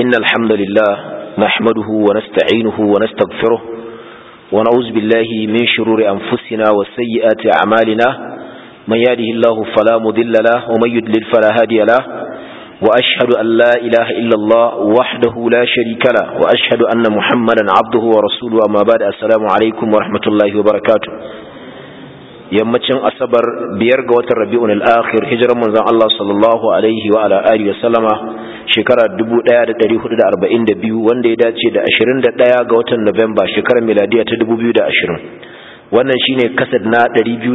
إن الحمد لله نحمده ونستعينه ونستغفره ونعوذ بالله من شرور أنفسنا وسيئات أعمالنا من يهده الله فلا مضل له ومن يضلل فلا هادي له وأشهد أن لا إله إلا الله وحده لا شريك له وأشهد أن محمدا عبده ورسوله أما بعد السلام عليكم ورحمة الله وبركاته yammacin asabar biyar ga watan rabi'un al-akhir hijiran manzon Allah sallallahu alaihi wa ala alihi wa sallama shekara 1442 wanda ya dace da 21 ga watan Nuwamba shekarar miladiya ta 2020 wannan shine kasad na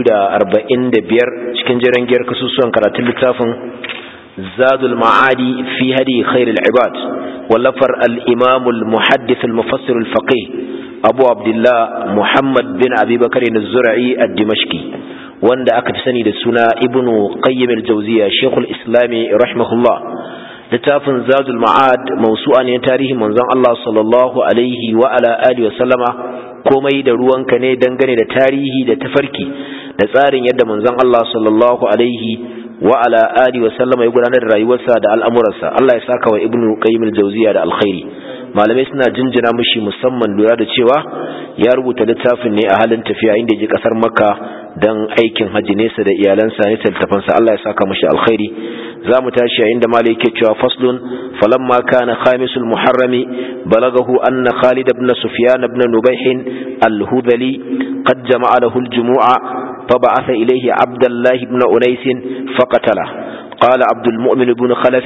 245 cikin jiran giyar kasusuwan karatun littafin Zadul Ma'adi fi hadi khairul ibad wallafar al-Imam al-Muhaddith al-Mufassir al-Faqih abu abdullah muhammad bin abubakar zura'i a dimashki wanda aka fi sani da suna ibnu qayyim al-jawziya shekul islami rahimahullah littafin zadul ma'ad mausu'a ne tarihin manzon Allah sallallahu alaihi wa ala alihi wa sallama komai da ruwanka ne dangane da tarihi da tafarki da tsarin yadda manzon Allah sallallahu alaihi wa ala alihi wa sallama ya gudanar da rayuwarsa da al'amuransa Allah ya saka wa ibnu qayyim al-jawziya da alkhairi malamai suna jinjina mishi musamman lura da cewa ya rubuta littafin ne a halin tafiya inda ji kasar makka don aikin hajji nesa da iyalansa ne tattafansa Allah ya saka mishi alkhairi za mu tashi a inda malai yake cewa faslun falamma kana khamisul muharrami balagahu anna khalid ibn sufyan ibn nubayh al-hudhali qad jama'a lahu al-jumu'a فبعث إليه عبد الله بن أنيس فقتله قال عبد المؤمن بن خلف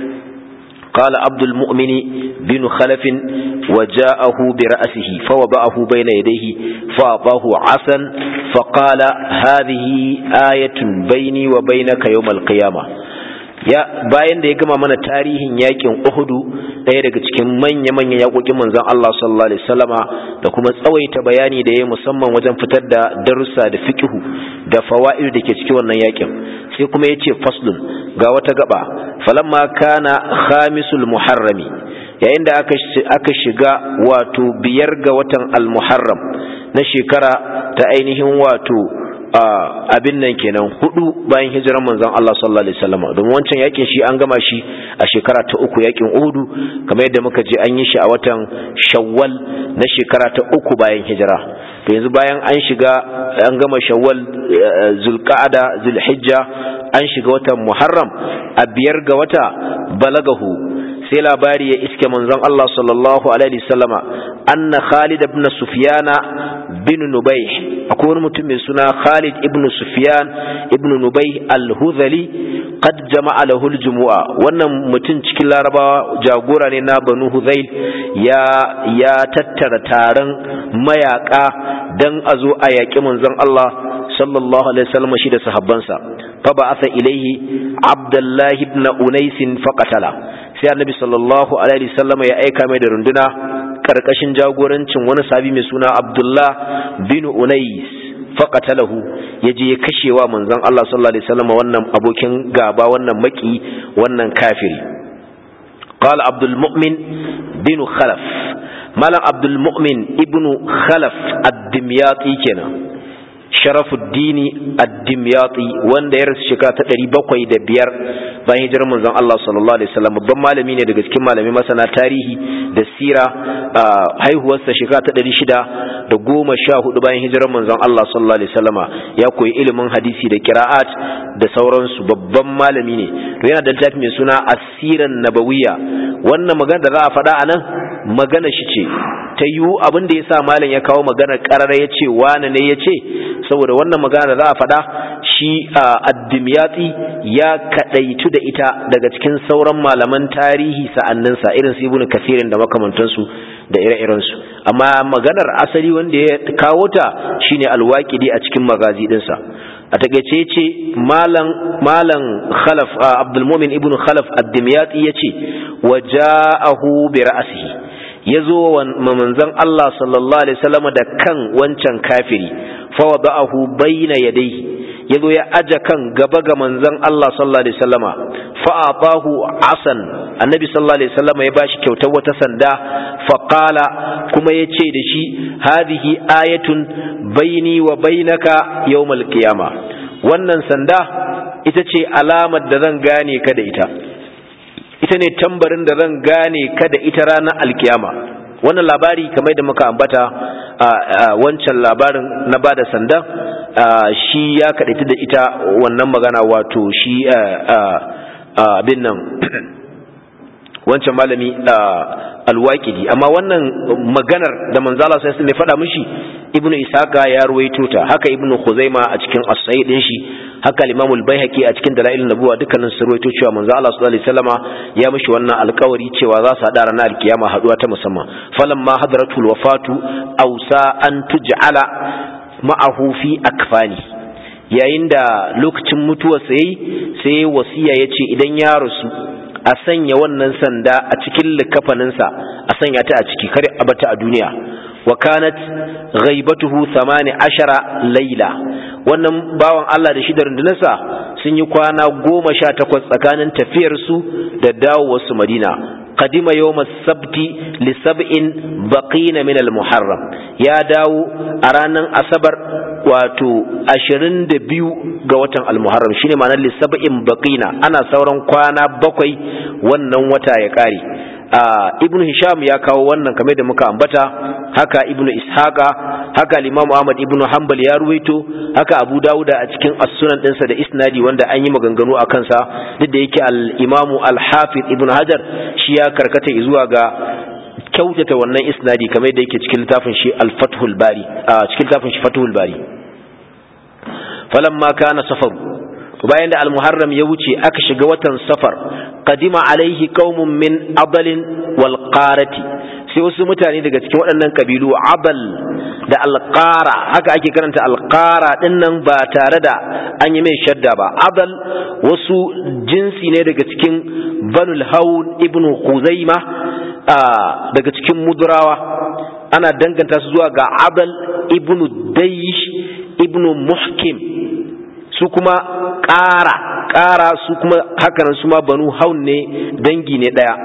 قال عبد المؤمن بن خلف وجاءه برأسه فوضعه بين يديه فأعطاه عسا فقال هذه آية بيني وبينك يوم القيامة ya bayan da ya gama mana tarihin yakin Uhudu ɗaya daga cikin manya-manyan yakokin manzon Allah sallallahu alaihi wasallama da kuma tsawaita bayani da ya musamman wajen fitar da darussa da fiqhu da fawaid da ke cikin wannan yakin sai kuma yace faslun ga wata gaba falamma kana khamisul muharrami yayin da aka aka shiga wato biyar ga watan al-muharram na shekara ta ainihin wato abin nan kenan hudu bayan hijiran manzon Allah sallallahu alaihi wasallam domin wancan yakin shi an gama shi a shekara ta uku yakin Uhud kamar yadda muka je an yi shi a watan Shawwal na shekara ta uku bayan hijira to yanzu bayan an shiga an gama Shawwal Zulqa'ada Zulhijja an shiga watan Muharram a biyar ga wata balagahu sai labari ya iske manzon Allah sallallahu alaihi wasallama anna Khalid ibn Sufyana bin Nubayh akwai wani mutum mai suna Khalid ibn Sufyan ibn Nubayh al-Hudhali qad jama'a lahu al-jumu'a wannan mutum cikin Larabawa jagora ne na Banu Hudhayl ya ya tattara taron mayaka dan a zo a yaƙi manzon Allah sallallahu alaihi wasallam shi da sahabbansa fa ba'atha ilaihi Abdullah ibn Unais faqatala sai annabi sallallahu alaihi wasallam ya aika mai da runduna karkashin jagorancin wani sabi mai suna Abdullah bin Unais faqatalahu yaje ya kashewa manzon Allah sallallahu alaihi wasallam wannan abokin gaba wannan maki wannan kafiri qala Abdul Mu'min bin Khalaf malam Abdul Mu'min ibn Khalaf ad-Dimyati kenan Sharafuddini ad-Dimyati wanda ya rasu shekara ta ɗari bakwai da biyar bayan hijirar manzon Allah sallallahu alaihi wasallam babban malami ne daga cikin malamai masana tarihi da sira haihuwarsa shekara ta ɗari shida da goma sha hudu bayan hijirar manzon Allah sallallahu alaihi wasallama ya koyi ilimin hadisi da kira'at da sauransu babban malami ne to yana da littafi mai suna asiran nabawiya wannan magana da za a faɗa a nan magana shi ce ta yiwu abin da ya sa malam ya kawo maganar ƙarara ya ce wane ne ya ce saboda wannan magana da za a faɗa shi addimyatsi ya kaɗaitu da ita daga cikin sauran malaman tarihi sa'anninsa irin su ibnu kafirin da makamantansu da ire-irensu amma maganar asali wanda ya kawo ta shine alwaƙidi a cikin magazi ɗinsa a takaice ce malam malam khalaf abdul mumin ibnu khalaf ad-dimyati yace wa ja'ahu bi ra'sihi yazo wa manzon Allah sallallahu alaihi wasallam da kan wancan kafiri fa wada'ahu bayna yadayhi yazo ya aja kan gaba ga manzon Allah sallallahu alaihi wasallama fa atahu asan annabi sallallahu alaihi wasallama ya bashi kyautar wata sanda fa qala kuma yace da shi hadhihi ayatun baini wa bainaka yawmal qiyama wannan sanda ita ce alamar da zan gane ka da ita ita ne tambarin da zan gane kada ita ranar alkiyama wannan labari kamar da muka ambata a wancan labarin na bada sanda shi ya kaɗaita da ita wannan magana wato shi abin nan wancan malami alwaƙidi amma wannan maganar da manzala sai sun faɗa mishi ibnu isaka ya ruwaito ta haka ibnu khuzaima a cikin as-sahih din shi haka al-imam al-baihaqi a cikin dalailun nubuwa dukkanin su ruwaito cewa manzo Allah sallallahu alaihi wasallama ya mishi wannan alƙawari cewa za su hada ranar alkiyama haduwa ta musamman falamma hadratul wafatu awsa an tuj'ala ma'ahu fi akfani yayin da lokacin mutuwarsa yayi sai wasiya yace idan ya rasu a sanya wannan sanda a cikin likafaninsa a sanya ta a ciki kare a bata a duniya wa kanat ghaibatuhu 18 laila wannan bawan Allah da shi da rundunarsa sun yi kwana goma sha takwas tsakanin tafiyarsu da dawowarsu Madina قدم يوم السبت لسبع بقين من المحرم يا داو أرانا أصبر واتو أشرين دبيو قوة المحرم شيني معنى لسبع بقين أنا سورا قوانا بقوي ونن وتا يكاري ibn hisham ya kawo wannan kamar da muka ambata haka ibn ishaqa haka al-imam ahmad ibn hanbal ya ruwaito haka abu dauda a cikin as-sunan dinsa da isnadi wanda an yi maganganu a kansa duk da yake al-imam al-hafiz ibn hajar shi ya karkata zuwa ga kyautata wannan isnadi kamar da yake cikin littafin shi al-fathul bari a cikin littafin shi fathul bari falamma kana safaru bayan da al-muharram ya wuce aka shiga watan safar qadima alaihi qaumun min adalin wal qarati sai wasu mutane daga cikin waɗannan kabilu abal da alqara haka ake karanta alqara din nan ba tare da an yi mai shadda ba abal wasu jinsi ne daga cikin banul haun ibnu khuzaima daga cikin mudrawa ana danganta su zuwa ga abal ibnu daysh ibnu muhkim su kuma ƙara ƙara su kuma hakanan su ma banu haun ne dangi ne ɗaya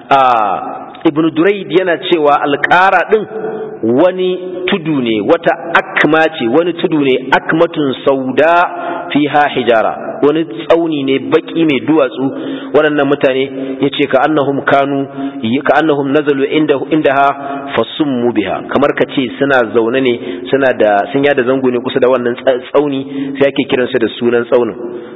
ibn duraid yana cewa alƙara ɗin wani tudu ne wata akma ce wani tudu ne akmatun sauda fiha hijara wani tsauni ne baki mai duwatsu waɗannan mutane ya ce ka annahum kanu ka annahum nazalu indaha fasummu biha kamar ka ce suna zaune ne suna da sun yada zango ne kusa da wannan tsauni sai ake kiransu da sunan tsaunin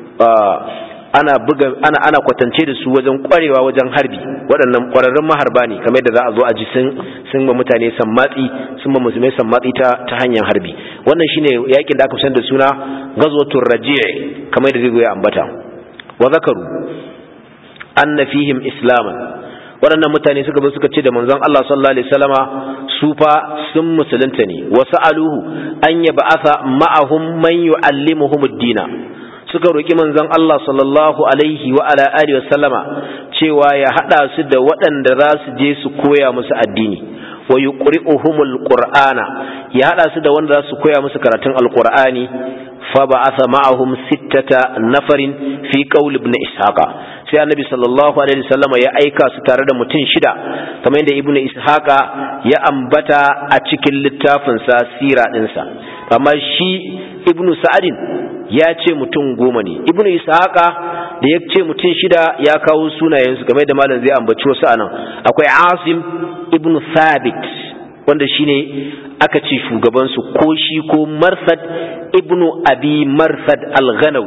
ana buga ana ana kwatance da su wajen kwarewa wajen harbi waɗannan ƙwararrun maharba ne kamar yadda za a zo a ji sun sun ba mutane sammatsi sun ba musulmai sammatsi ta ta hanyar harbi wannan shine yakin da aka san da suna ghazwatur raji' kamar yadda zai ambata wa zakaru anna fihim islaman waɗannan mutane suka zo suka ce da manzon Allah sallallahu alaihi wasallama su fa sun musulunta ne wa sa'aluhu an yab'atha ma'ahum man yu'allimuhum ad-dina suka roƙi manzon Allah sallallahu alaihi wa ala alihi wasallama cewa ya hada su da waɗanda za su je su koya musu addini wa yuqri'uhumul qur'ana ya hada su da wanda za su koya musu karatun alqur'ani fa ba'atha ma'ahum sittata nafarin fi qawl ibn ishaqa sai annabi sallallahu alaihi wasallama ya aika su tare da mutum shida kamar yadda ibn ishaqa ya ambata a cikin littafin sa sira dinsa amma shi ibn sa'adin ya ce mutum goma ne ibnu ishaqa da ya ce mutum shida ya kawo sunayensu game da malam zai ambaci wasu anan akwai asim ibnu thabit wanda shine aka ce shugabansu ko shi ko marsad ibnu abi marsad al-ghanawi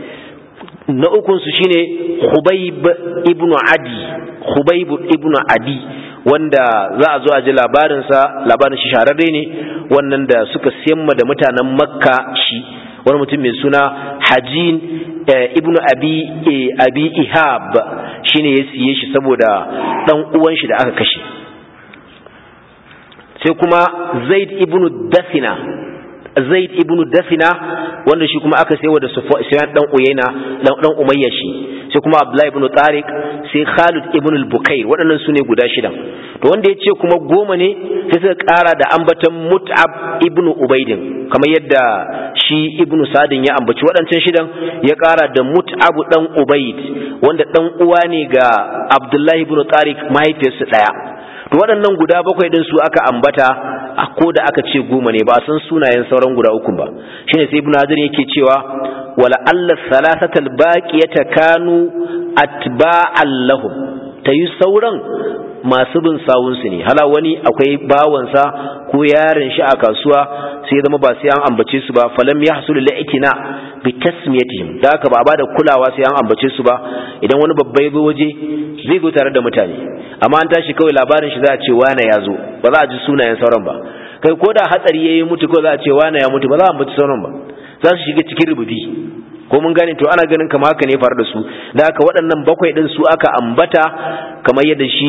na ukunsu shine khubayb ibnu adi khubayb ibnu adi wanda za a zo a ji labarinsa labarin shi shahararre ne wannan da suka siyamma da mutanen makka shi wani mutum mai suna hajin ibnu abi abi ihab shine ya siye shi saboda dan uwan shi da aka kashe sai kuma zaid ibnu dafina zaid ibnu dafina wanda shi kuma aka sayo da sufyan dan uyaina dan dan umayya shi sai kuma abdullahi ibnu tariq sai khalid ibnu al-bukair waɗannan su ne guda shidan to wanda ya ce kuma goma ne sai suka ƙara da ambatan mut'ab ibnu ubaidin kamar yadda shi ibnu sadin ya ambaci waɗancan shidan ya ƙara da mut'ab dan ubaid wanda dan uwa ne ga abdullahi ibnu tariq mahaifiyarsu ɗaya to waɗannan guda bakwai ɗin su aka ambata a ko da aka ce goma ne ba a san sunayen sauran guda uku ba shine sai ibnu hajar yake cewa wala alla thalathatal baqiyata kanu atba'an lahum ta yi sauran masu bin sawunsu ne hala wani akwai bawansa ko yaron shi a kasuwa sai zama ba sai an ambace su ba falam ya hasulu la'ikina bi tasmiyatihim da haka ba ba da kulawa sai an ambace su ba idan wani babba ya zo waje zai zo tare da mutane amma an tashi kawai labarin shi za a ce wane ya zo ba za a ji sunayen sauran ba kai ko da hatsari yayi mutu ko za a ce wane ya mutu ba za a ambaci sauran ba za su shiga cikin rububi ko mun gane to ana ganin kama haka ne faru da su da haka waɗannan bakwai ɗin su aka ambata kamar yadda shi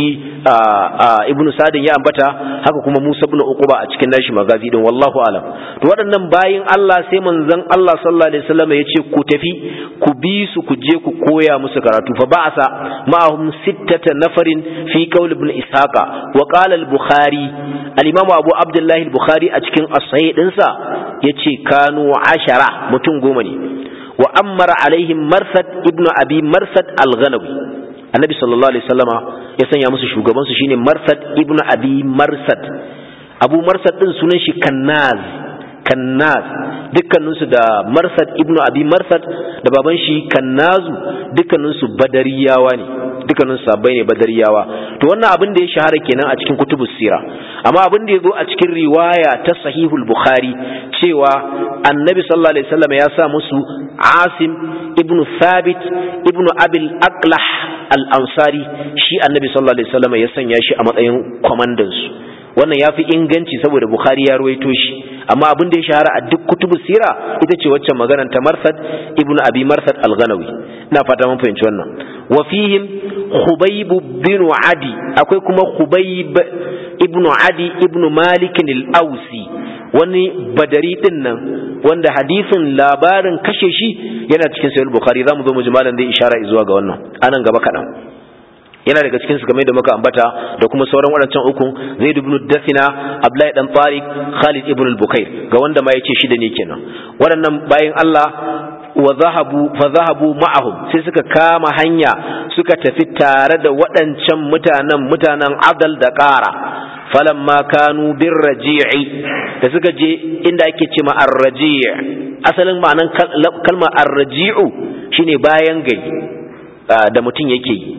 ibnu sadin ya ambata haka kuma musa ibn uquba a cikin nashi magazi din wallahu alam to waɗannan bayin Allah sai manzon Allah sallallahu alaihi wasallam ya ce ku tafi ku bi su ku je ku koya musu karatu fa ba'asa ma'ahum sittata nafarin fi qawl ibn ishaqa wa qala al-bukhari al-imam abu abdullah al-bukhari a cikin as-sahih dinsa yace kanu ashara mutum goma ne wa ammara alaihim marsad ibnu abi marsad al-ghanawi annabi sallallahu alaihi wasallama ya sanya musu shugaban su shine marsad ibnu abi marsad abu marsad din sunan shi kannaz kannaz dukkaninsu da marsad ibnu abi marsad da baban shi kannazu dukkaninsu badariyawa ne dukkanin sabai ne badariyawa to wannan abin da ya shahara kenan a cikin kutubus sira amma abin da ya zo a cikin riwaya ta sahihul bukhari cewa annabi sallallahu alaihi wasallam ya sa musu asim ibnu thabit ibnu abil aqlah al ansari shi annabi sallallahu alaihi wasallam ya sanya shi a matsayin kwamandan su wannan ya fi inganci saboda bukhari ya ruwaito shi amma abin da ya shahara a duk kutubu sira ita ce waccan maganar ta marsad ibnu abi marsad al-ghanawi ina fata mun fahimci wannan wa fihim khubayb bin adi akwai kuma khubayb ibnu adi ibnu malik al-ausi wani badari din nan wanda hadisin labarin kashe shi yana cikin sahih bukhari zamu zo mu ji malam zai ishara zuwa ga wannan anan gaba kadan yana daga cikin su game da muka ambata da kuma sauran waɗancan ukun zaid ibn dafina abdullahi dan tariq khalid ibn al-bukair ga wanda ma yace shida ne kenan waɗannan bayan Allah wa zahabu fa zahabu ma'ahum sai suka kama hanya suka tafi tare da waɗancan mutanen mutanen adal da ƙara falamma kanu bir raji'i da suka je inda ake ce ma ar-raji' asalin ma'anan kalmar ar-raji'u shine bayan gari da mutum yake yi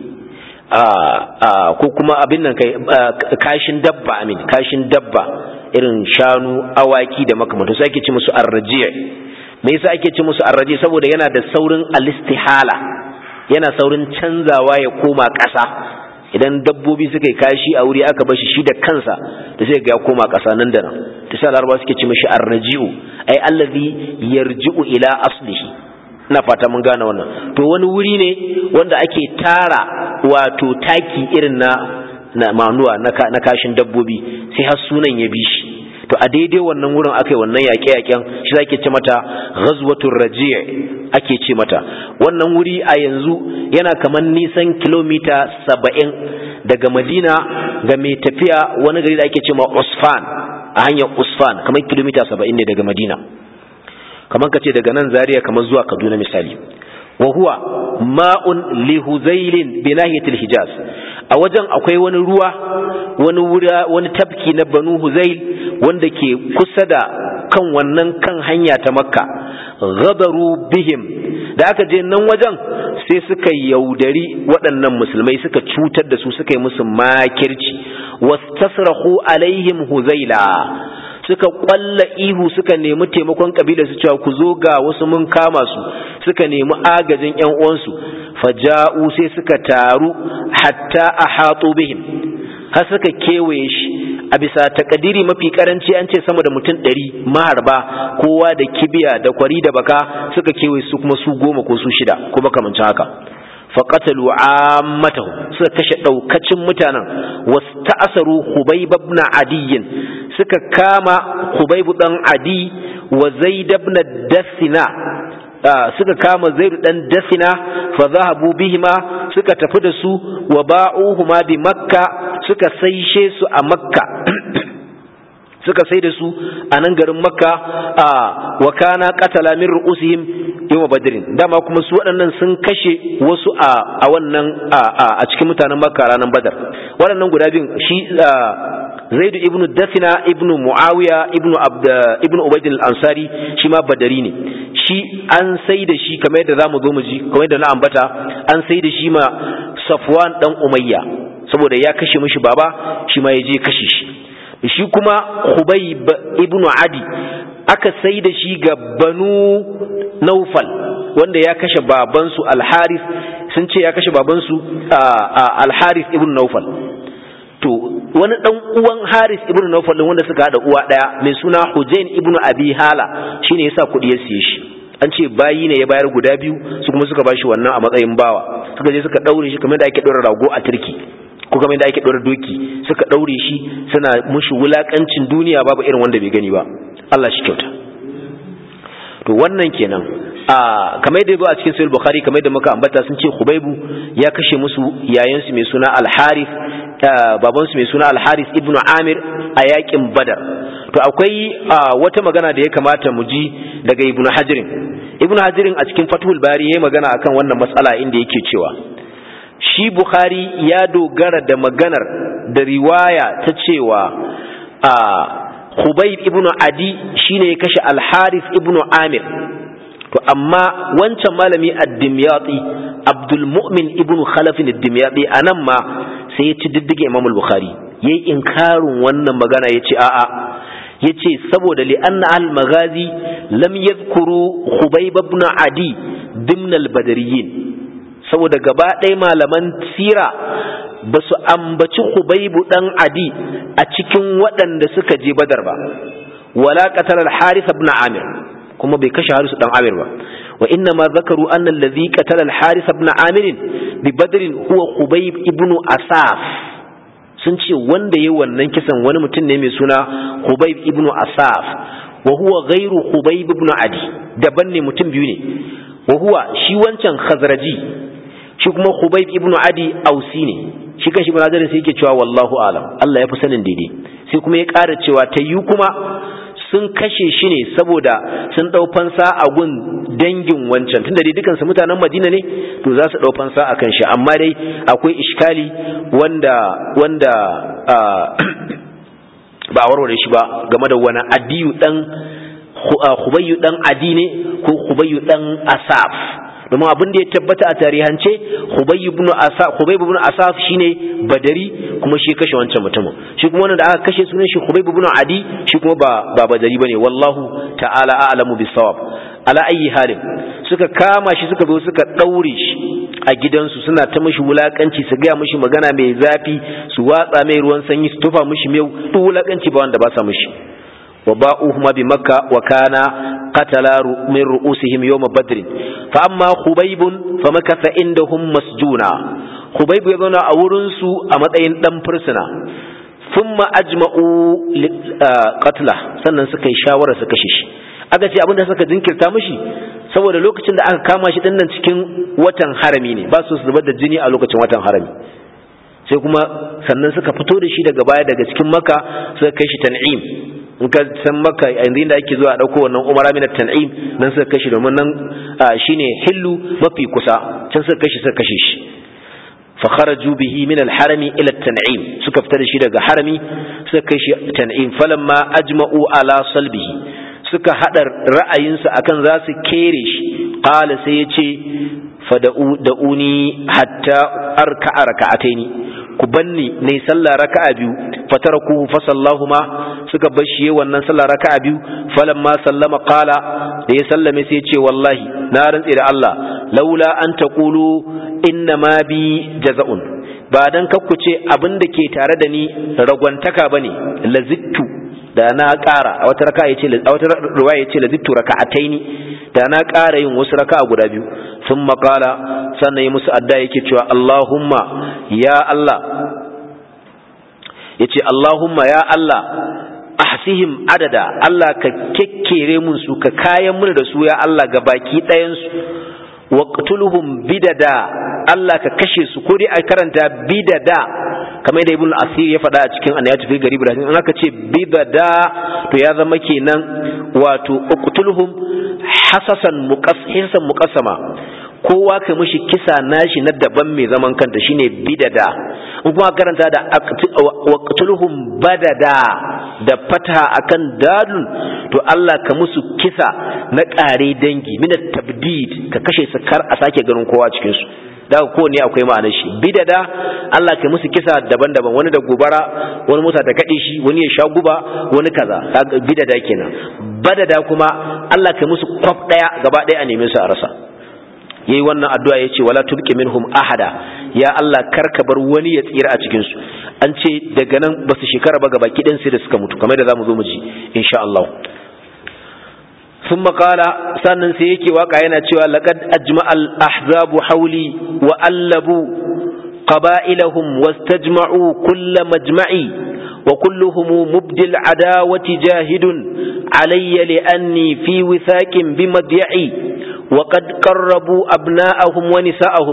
ko kuma abin nan kai kashin dabba amin kashin dabba irin shanu awaki da makamantu sai ake ci musu arrajiya me yasa ake ci musu arrajiya saboda yana da saurin alistihala yana saurin canzawa ya koma ƙasa idan dabbobi suka yi kashi a wuri aka bashi shi da kansa da sai ga ya koma ƙasa nan da nan ta sa larabawa suke ci mishi arraji'u ai allazi yarji'u ila aslihi ina fata mun gane wannan to wani wuri ne wanda ake tara wato taki irin na na manuwa na kashin dabbobi sai har sunan ya bi shi to a daidai wannan wurin aka yi wannan yaƙe-yaƙen shi ake ce mata ghazwatul raji' ake ce mata wannan wuri a yanzu yana kamar nisan kilomita saba'in daga madina ga mai tafiya wani gari da ake ce ma usfan a hanyar usfan kamar kilomita saba'in ne daga madina kamar ka ce daga nan zaria kamar zuwa kaduna misali wa huwa ma'un li huzailin bi nahiyatil hijaz a wajen akwai wani ruwa wani wura wani tafki na banu huzail wanda ke kusa da kan wannan kan hanya ta makka ghadaru bihim da aka je nan wajen sai suka yaudari waɗannan musulmai suka cutar da su suka yi musu makirci wastasrahu alaihim huzaila suka kwalla ihu suka nemi taimakon kabila su cewa ku zo ga wasu mun kama su suka nemi agajin ƴan uwansu faja'u sai suka taru hatta ahatu bihim har suka kewaye shi a bisa takadiri mafi karanci an ce sama da mutum ɗari maharba kowa da kibiya da kwari da baka suka kewaye su kuma su goma ko su shida ko makamancin haka faƙatalu ammatahu suka kashe ɗaukacin mutanen wasu ta'asaru hubayb ibn adiyyin suka kama hubayb dan adi wa zaid ibn dasina suka kama zaid dan dasina fa zahabu bihima suka tafi da su wa ba'uhuma bi makka suka saishe su a makka suka sai da su a nan garin makka a wa kana qatala min ru'usihim yawma badrin dama kuma su waɗannan sun kashe wasu a a wannan a cikin mutanen makka ranar badar waɗannan guda biyun shi zaid ibnu dafina ibnu muawiya ibnu abd ibnu ubayd al-ansari shi ma badari ne shi an sai da shi kamar yadda zamu zo mu ji kamar yadda na ambata an sai da shi ma safwan dan umayya saboda ya kashe mishi baba shi ma ya je kashe shi shi kuma Khubayb ibn Adi aka sai da shi ga Banu Naufal wanda ya kashe babansu Al-Harith sun ce ya kashe babansu Al-Harith ibn Naufal to wani dan uwan Harith ibn Naufal din wanda suka hada uwa daya mai suna Hujain ibn Abi Hala shine yasa kudi ya siye shi an ce bayi ne ya bayar guda biyu su kuma suka bashi wannan a matsayin bawa suka je suka daure shi kamar da ake daura rago a turki ko kamar da ake daura doki suka daure shi suna mushi wulakancin duniya babu irin wanda bai gani ba Allah shi kyauta to wannan kenan a kamar da yazo a cikin sahih bukhari kamar da muka ambata sun ce khubaibu ya kashe musu yayan su mai suna al-harith baban su mai suna al-harith ibnu amir a yakin badar to akwai wata magana da ya kamata mu ji daga ibnu hajirin ibnu hajirin a cikin fathul bari yayi magana akan wannan matsala inda yake cewa shi bukhari ya dogara da maganar da riwaya ta cewa a Khubayb ibn Adi shine ya kashe Al-Harith ibn Amir to amma wancan malami ad-Dimyati Abdul Mu'min ibn Khalaf ad-Dimyati anan ma sai ya ci diddige Imam al-Bukhari yayi inkarin wannan magana yace a'a yace saboda li anna al-maghazi lam yadhkuru Khubayb ibn Adi dimna al-Badriyin saboda gaba ɗaya malaman sira ba su ambaci Hubaibu ɗan Adi a cikin waɗanda suka je Badar ba, wala qatal al-Harith ibn Amir kuma bai kashe Harith ɗan Amir ba. Wa inna ma zakaru anna allazi qatala al-Harith ibn Amir bi Badr huwa Hubayb ibn Asaf. Sun ce wanda yayi wannan kisan wani mutum ne mai suna Hubayb ibn Asaf wa huwa ghairu Hubayb ibn Adi daban ne mutum biyu ne. Wa huwa shi wancan Khazraji shi kuma Hubayb ibn Adi Ausi ne shi kan shi ibn Hajar sai yake cewa wallahu alam Allah ya fi sanin daidai sai kuma ya ƙara cewa ta yi kuma sun kashe shi ne saboda sun ɗau fansa a gun dangin wancan tunda dai dukansu mutanen Madina ne to za su ɗau fansa a kan shi amma dai akwai iskali wanda wanda ba a warware shi ba game da wani adiyu dan Hubayyu dan Adi ne ko Hubayyu dan Asaf domin abin da ya tabbata a tarihance Hubay ibn Asaf Hubay ibn Asaf shine Badari kuma shi kashe wancan mutumin shi kuma wanda aka kashe sunan shi Hubay ibn Adi shi kuma ba ba Badari bane wallahu ta'ala a'lamu bis-sawab ala ayi halin suka kama shi suka zo suka daure shi a gidansu suna ta mishi wulakanci su ga mishi magana mai zafi su watsa mai ruwan sanyi su tufa mishi mai duk wulakanci ba wanda ba sa mishi وباؤهما بمكة وكان قتل من رؤوسهم يوم بدر فأما خبيب فمكث عندهم مسجونا خبيب يبنى أورنسو أمدين دم فرسنا ثم أجمعوا قتله sannan suka yi shawara su kashe shi aka ce abinda suka jinkirta mishi saboda lokacin da aka kama shi dinnan cikin watan harami ne ba su zubar da jini a lokacin watan harami sai kuma sannan suka fito da shi daga baya daga cikin maka suka kai shi tan'im in ka san maka yanzu da ake zuwa dauko wannan umara min tan'im nan suka kashi domin nan shine hillu mafi kusa can suka kashi suka kashe shi fa kharaju bihi min al-harami ila tan'im suka fita da shi daga harami suka kai shi tan'im falamma ajma'u ala salbihi suka hada ra'ayinsu akan za su kere shi qala sai ya ce fada'u da'uni hatta arka'a raka'ataini ku banni ne sallah raka'a biyu fatarakuhu fa sallahuma suka bar shi wannan sallah raka'a biyu falamma sallama qala da ya sallame sai ya ce wallahi na rantsi da Allah laula an taqulu inna ma bi jaza'un ba dan kakku ce abin da ke tare da ni ragwantaka bane lazittu da na ƙara a wata raka'a yace a wata riwaya yace lazittu raka'ataini da na ƙara yin wasu raka'a guda biyu sun maƙala sannan yi musu adda yake cewa Allahumma ya Allah ya ce Allahumma ya Allah ahsihim adada Allah ka kekkere mun su ka kayan mun da su ya Allah ga baki ɗayansu waqtuluhum bidada Allah ka kashe su ko dai a karanta bidada kamar da ibn asir ya faɗa a cikin anayatu fi gari ibrahim in aka ce bidada to ya zama kenan wato uqtuluhum hasasan muqassasan muqassama kowa kai mishi kisa nashi na daban mai zaman kanta shine bidada in kuma karanta da waqtuluhum badada da fata akan dadun to Allah ka musu kisa na ƙare dangi min tabdid ka kashe su kar a sake ganin kowa cikin su da ko ne akwai ma'anar shi bidada Allah kai musu kisa daban-daban wani da gobara wani mota ta kade shi wani ya sha guba wani kaza bidada kenan badada kuma Allah kai musu kwaf daya gaba daya a neme su a rasa yayi wannan addu'a yace wala tubqi minhum ahada ya Allah karka bar wani ya tsira a cikin su an ce daga nan basu shekara ba gaba kidan sai da suka mutu kamar da zamu zo mu ji insha Allah ثم قال sannan sai yake waka yana cewa laqad ajma'a al-ahzabu hawli wa allabu qaba'ilahum wastajma'u kull majma'i wa kulluhum mubdil adawati jahidun alayya li anni fi withaqin bimadya'i wa qad qarrabu abna'ahum wa nisa'ahum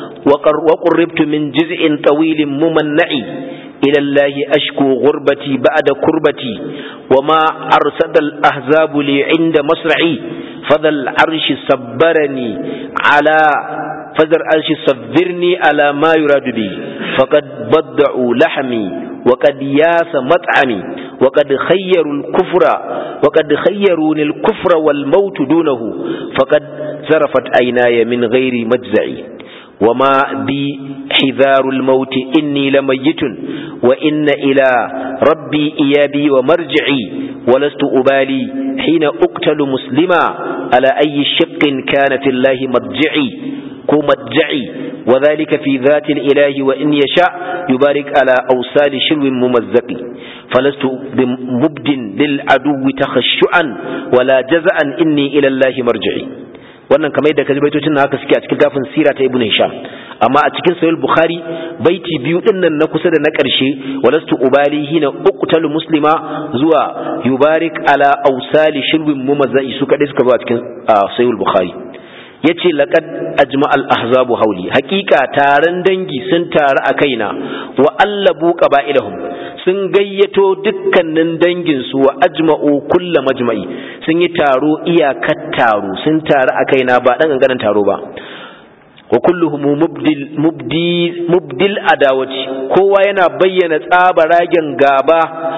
wa qurribtu min jiz'in tawilin mumanna'i إلى الله أشكو غربتي بعد كربتي وما أرسد الأحزاب لي عند مصرعي فذا العرش صبرني على فذا العرش صبرني على ما يراد بي فقد بدعوا لحمي وقد ياس مطعمي وقد خيروا الكفر وقد خيروني الكفر والموت دونه فقد زرفت عيناي من غير مجزعي وما بي حذار الموت إني لميت وإن إلى ربي إيابي ومرجعي ولست أبالي حين أقتل مسلما على أي شق كان في الله مرجعي كمرجعي وذلك في ذات الإله وإن يشاء يبارك على أوسال شلو ممزق فلست بمبد للعدو تخشعا ولا جزعا إني إلى الله مرجعي wannan kamar yadda kaji baitocin haka suke a cikin tafin sira ta ibnu hisham amma a cikin sahih bukhari baiti biyu din nan na kusa da na karshe walastu ubali hina uqtalu muslima zuwa yubarik ala awsali shirwin mumazzai su kadai suka zo a cikin sahih bukhari yace laqad ajma al ahzabu hauli haqiqa taron dangi sun taru a kaina wa allabu qaba'ilahum sun gayyato dukkanin dangin su wa ajma'u kulla majma'i sun yi taro iyakar taro sun taru a kaina ba dan ganganan taro ba wa kulluhum mubdil mubdi mubdil adawati kowa yana bayyana tsabaragen gaba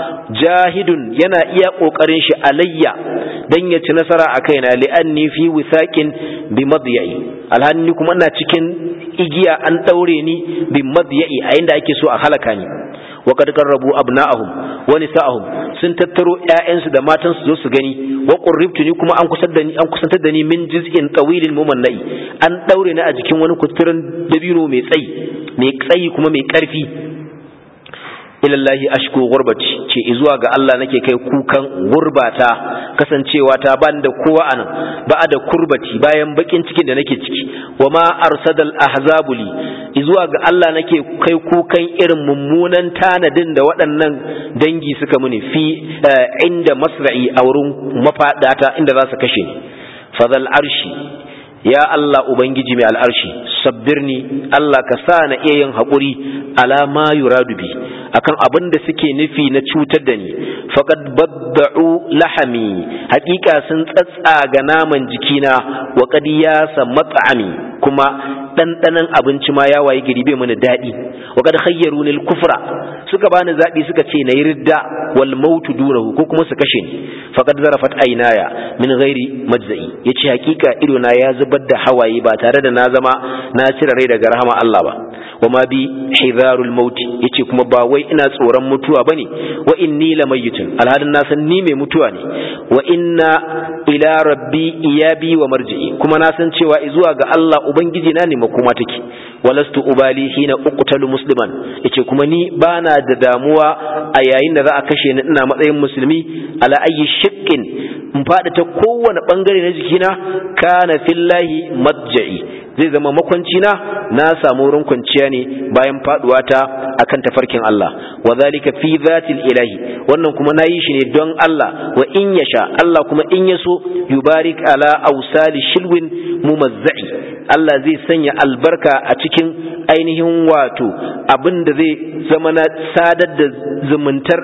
jahidun yana iya kokarin shi alayya dan ya ci nasara a kaina li'anni fi wisaqin bi madyai alhanni kuma ina cikin igiya an daure ni bi madyai a inda ake so a halaka ni wa qad qarrabu abna'ahum wa nisa'ahum sun tattaro ƴaƴansu da matansu zo su gani wa qurribtu ni kuma an kusantar da ni an kusantar da ni min juz'in tawilin mumannai an daure ni a jikin wani kuturin dabino mai tsayi mai tsayi kuma mai karfi ilallahi ashku gurbati ce zuwa ga Allah nake kai kukan gurbata kasancewa ta ban da kowa anan ba da kurbati bayan bakin cikin da nake ciki wa ma arsadal ahzabuli zuwa ga Allah nake kai kukan irin mummunan tanadin da waɗannan dangi suka muni fi inda masra'i a wurin mafadata inda za su kashe ni fadal arshi ya Allah ubangiji mai al'arshi sabbirni Allah ka sa na iya yin haƙuri ala ma yuradu bi akan abin da suke nufi na cutar da ni faqad badda'u lahami haƙiƙa sun tsatsaga naman jikina wa qad yasa mat'ami kuma ɗanɗanon abinci ma ya waye gari bai mana daɗi wa qad khayyaruni al-kufra suka bani zaɓi suka ce na yi ridda wal mautu dunahu ko kuma su kashe ni faqad zarafat aynaya min ghairi majza'i yace haƙiƙa ido na ya zubar da hawaye ba tare da na zama na cire rai daga rahama Allah ba wa ma bi hidharul maut yace kuma ba wai ina tsoron mutuwa bane wa inni lamayitun alhalin na san ni mai mutuwa ne wa inna ila rabbi iyabi wa marji'i kuma na san cewa zuwa ga Allah ubangiji na ne makoma take walastu ubali hina uqtalu musliman yace kuma ni bana da damuwa a yayin da za a kashe ni ina matsayin musulmi ala ayyi shakkin in fada ta kowane bangare na jikina kana fillahi madja'i zai zama makwanci na na samu wurin kwanciya ne bayan faduwa ta akan tafarkin Allah wa zalika fi zatil ilahi wannan kuma nayi shi ne don Allah wa in yasha Allah kuma in yaso yubarik ala awsali shilwin mumazzai Allah zai sanya albarka a cikin ainihin wato abin da zai zama na sadar da zumuntar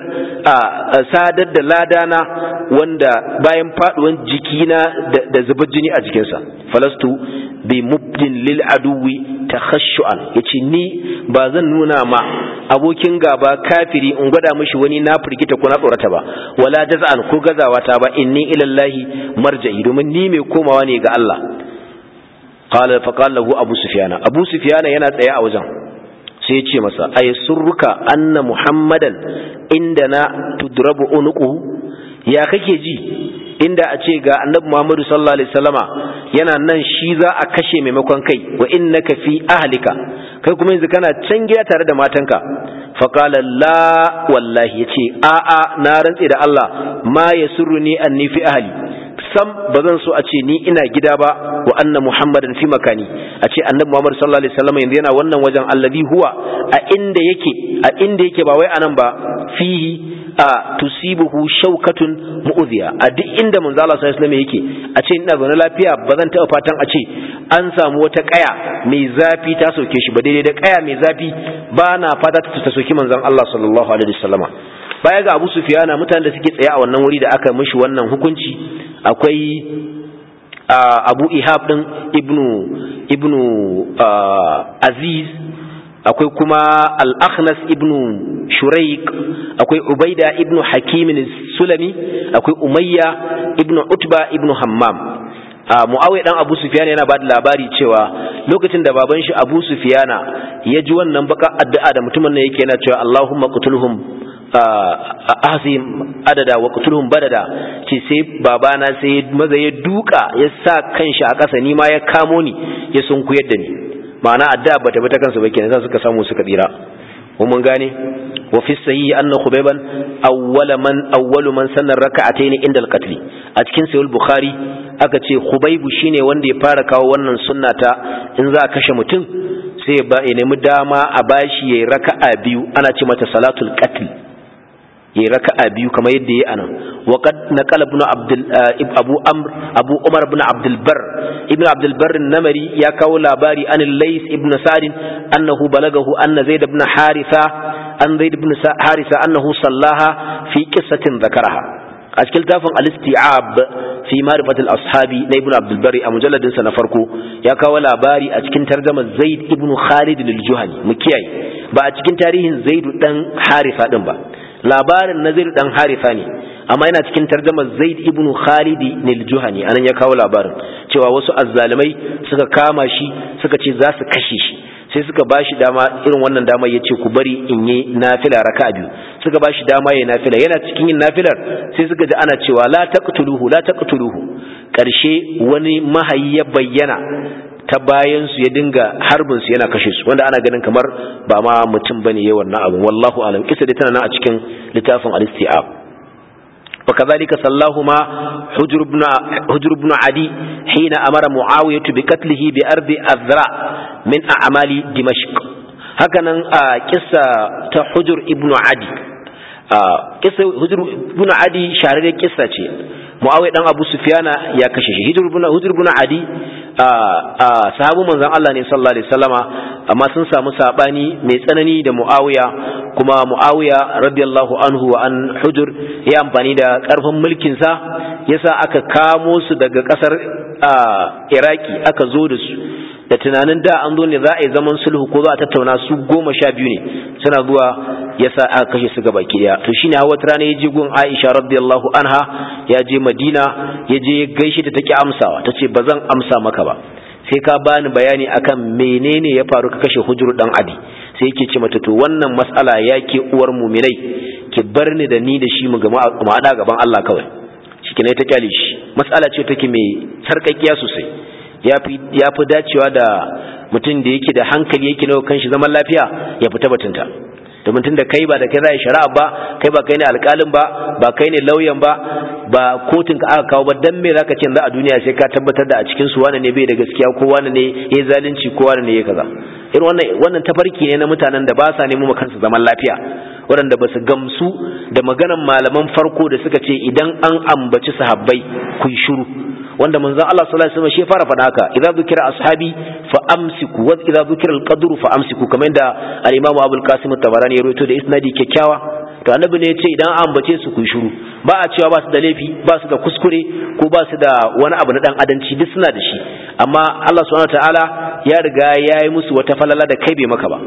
a sadar da ladana wanda bayan faduwan jikina da zubar jini a jikinsa falastu bi mubdin lil aduwi takhashu'an yace ni ba zan nuna ma abokin gaba kafiri in gwada mishi wani na firgita ko na tsorata ba wala jaz'an ko gazawa ta ba inni ilallahi marja'i domin ni mai komawa ne ga Allah qala fa qala lahu abu sufyan abu sufyan yana tsaye a wajen sai ya ce masa ay surruka anna muhammadan indana tudrabu unuquhu ya kake ji inda a ce ga annabi Muhammadu sallallahu alaihi wasallama yana nan shi za a kashe maimakon kai wa innaka fi ahlika kai kuma yanzu kana can gida tare da matanka fa qala la wallahi yace a a na rantse da Allah ma yasurruni anni fi ahli sam bazan so a ce ni ina gida ba wa anna muhammadan fi makani a ce annabi Muhammad sallallahu alaihi wasallama yanzu yana wannan wajen alladhi huwa a inda yake a inda yake ba wai anan ba fihi a tusibuhu shaukatun mu'udhiya a duk inda manzo Allah sallallahu alaihi yake a ce ina zaune lafiya ba zan taɓa fatan a ce an samu wata kaya mai zafi ta sauke shi ba daidai da kaya mai zafi ba na fata ta soki manzon Allah sallallahu alaihi wasallama baya ga Abu Sufyana mutanen da suke tsaye a wannan wuri da aka mishi wannan hukunci akwai Abu Ihab din ibnu ibnu Aziz akwai kuma al-akhnas ibnu shuraik akwai ubaida ibnu hakim sulami akwai umayya ibnu utba ibnu hammam muawiya dan abu sufyan yana ba da labari cewa lokacin da baban shi abu sufyana ya ji wannan baka addu'a da mutumin nan yake yana cewa allahumma qutulhum ahsim adada wa qutulhum badada ce sai babana sai maza ya duka ya sa kanshi a ƙasa ni ma ya kamo ni ya sunkuyar da ni ma'ana addu'a bata bata kansu ba kenan suka samu suka tsira ko mun gane wa fi sahihi anna khubayban awwala man awwalu man sanna rak'atayn inda al-qatl a cikin sahih bukhari aka ce khubaybu shine wanda ya fara kawo wannan sunna ta in za a kashe mutum sai ya ba ya nemi dama a bashi yayi raka'a biyu ana ce mata salatul qatl yayi raka'a biyu kamar yadda yayi anan wa qad naqala ibn abdul abu amr abu umar ibn abdul bar ibn abdul bar namari ya kawo labari an lays ibn sa'd annahu balagahu anna zaid ibn haritha an zaid ibn haritha annahu sallaha fi qissatin dhakaraha a cikin tafin al-isti'ab fi ma'rifatil ashabi na ibn abdul bari a mujalladin sa na farko ya kawo labari a cikin tarjumar zaid ibn khalid al-juhani mu kiyaye ba a cikin tarihin zaid dan haritha din ba labarin na zaid dan haritha ne amma yana cikin tarjumar zaid ibn khalid al-juhani anan ya kawo labarin cewa wasu azzalimai suka kama shi suka ce za su kashe shi sai suka ba shi dama irin wannan dama ya ce ku bari in yi nafila raka biyu suka ba shi dama ya nafila yana cikin yin nafilar sai suka ji ana cewa la taqtuluhu la taqtuluhu karshe wani mahayi ya bayyana ta bayan su ya dinga harbin su yana kashe su wanda ana ganin kamar ba ma mutum bane yayin wannan abu wallahu alam kisa dai tana nan a cikin littafin al-istiab وكذلك صلاهما حجر بن حجر بن عدي حين أمر معاوية بقتله بأرض الذراع من أعمال دمشق هكذا قصة حجر ابن عدي قصة حجر ابن عدي شهر قصة معاوية دان أبو سفيان يا كشش حجر بن حجر بن عدي sahabu manzon Allah ne sallallahu alaihi wasallama amma sun samu sabani mai tsanani da Muawiya kuma Muawiya radiyallahu anhu wa an hujur ya amfani da karfin mulkin sa yasa aka kamo su daga kasar Iraki aka zo da su da tunanin da an zo ne za a yi zaman sulhu ko za a tattauna su goma sha biyu ne suna zuwa yasa aka kashe su gaba daya to shine hawa rana ya je gun Aisha radiyallahu anha ya je Madina ya je gaishe ta take amsawa tace bazan amsa maka ba sai ka bani bayani akan menene ya faru ka kashe hujuru dan adi sai yake ce mata to wannan mas'ala yake uwar muminai ki bar ni da ni da shi mu ga mu hada gaban Allah kawai shike ne ta kyale shi mas'ala ce take mai sarkakkiya sosai yafi yafi dacewa da mutum da yake da hankali yake nawa kanshi zaman lafiya ya fita batunta domin tun da kai ba da kai za a shari'a ba kai ba kai ne alƙalin ba ba kai ne lauyan ba ba kotun ka aka kawo ba dan me zaka ce za a duniya sai ka tabbatar da a cikin su wani ne bai da gaskiya ko wani ne ya zalunci ko wani ne ya kaza irin wannan wannan tafarki ne na mutanen da ba sa nemo ma kansu zaman lafiya waɗanda ba su gamsu da maganan malaman farko da suka ce idan an ambaci sahabbai ku yi shiru wanda manzon Allah sallallahu alaihi wasallam shi fara faɗa haka idza dhukira ashabi fa amsiku wa idza dhukira al-qadru fa amsiku kamar yadda al-imam Abu al-Qasim at-Tabarani ya rawaito da isnadi kyakkyawa to annabi ne ya ce idan an ambace su ku shiru ba a cewa ba su da laifi ba su da kuskure ko ba su da wani abu na dan adanci duk suna da shi amma Allah subhanahu wataala ya riga ya yi musu wata falala da kai bai maka ba to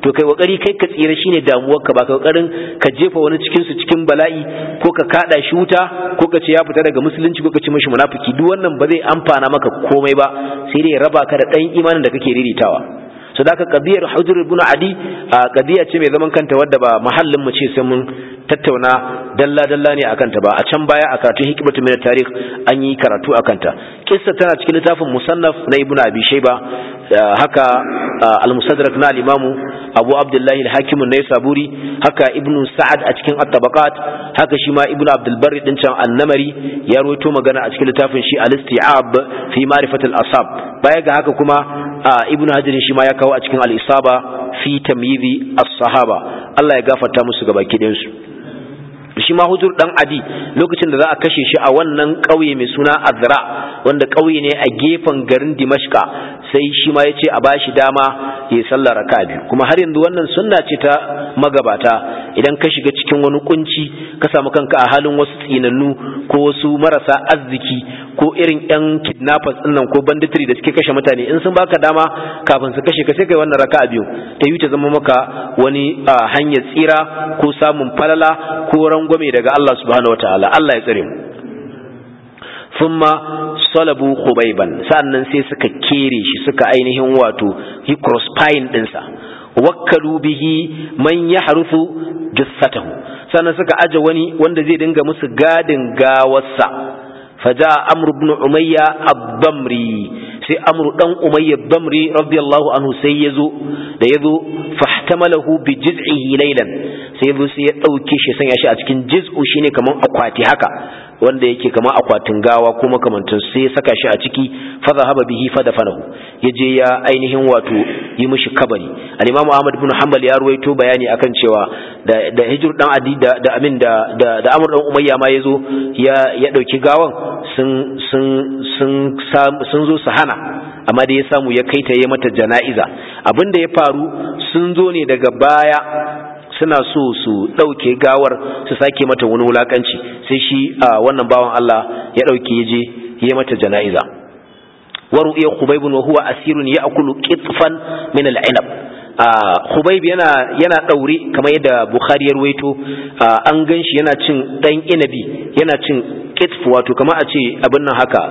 to kai kokari kai ka tsira shine damuwar ka ba ka kokarin ka jefa wani cikin su cikin bala'i ko ka kada shi wuta ko ka ce ya fita daga musulunci ko ka ce mishi munafiki duk wannan ba zai amfana maka komai ba sai dai raba ka da dan imanin da kake riritawa so da qadiyar hujr ibn adi qadiya ce mai zaman kanta wadda ba mahallin mu ce sai mun tattauna dalla dalla ne akan ta ba a can baya a karatun hikmatu min tarikh an yi karatu akan ta kissa tana cikin littafin musannaf na ibn abi shayba haka al-musaddarak na al-imamu abu abdullahi al-hakim an-naisaburi haka ibn sa'ad a cikin at-tabaqat haka shi ma ibn abdul barri din can an-namari ya rawaito magana a cikin littafin shi al-isti'ab fi ma'rifat al-asab baya ga haka kuma ibn hajar shi ma ya kawo a cikin al-isaba fi tamyizi as-sahaba Allah ya gafarta musu gabaki ɗayan su shi ma hujur dan adi lokacin da za a kashe shi a wannan ƙauye mai suna azra wanda ƙauye ne a gefen garin dimashka sai shi ma ya ce a bashi dama ya yi sallar raka biyu kuma har yanzu wannan sunna ce ta magabata idan ka shiga cikin wani kunci ka samu kanka a halin wasu tsinannu ko wasu marasa arziki ko irin yan kidnappers din nan ko banditry da suke kashe mutane in sun baka dama kafin su kashe ka sai kai wannan raka biyu ta yi ta zama maka wani hanyar tsira ko samun falala ko rangwame daga Allah subhanahu wataala Allah ya tsare mu thumma salabu khubaiban sannan sai suka kere shi suka ainihin wato hi crosspine dinsa wakkalu bihi man yahrufu jassatahu sannan suka aje wani wanda zai dinga musu gadin gawarsa faja amr ibn umayya ad-damri sai amr dan umayya ad-damri radiyallahu anhu sai yazo da yazo fahtamalahu bi jiz'ihi laylan sai yazo sai ya dauke shi sanya shi a cikin jiz'u shine kaman akwati haka wanda yake kama akwatin gawa ko makamantin sai ya saka shi a ciki fa zahaba bihi fa dafanahu yaje ya ainihin wato yi mishi kabari al-imam Ahmad ibn Hanbal ya ruwaito bayani akan cewa da da hijr dan adi da da amin da da, da Amr dan Umayya ma yazo ya ya dauki gawan sun sun sun sun zo su hana amma da ya samu ya kaita ya mata jana'iza abinda ya faru sun zo ne daga baya suna so su ɗauke gawar su sake mata wani wulakanci sai shi a wannan bawan Allah ya ɗauke ya je ya mata jana'iza waru iya khubaibun wa huwa asirun ya akulu qitfan min al-inab khubaib yana yana daure kamar yadda bukhari ya ruwaito an ganshi yana cin dan inabi yana cin qitf wato kamar a ce abin nan haka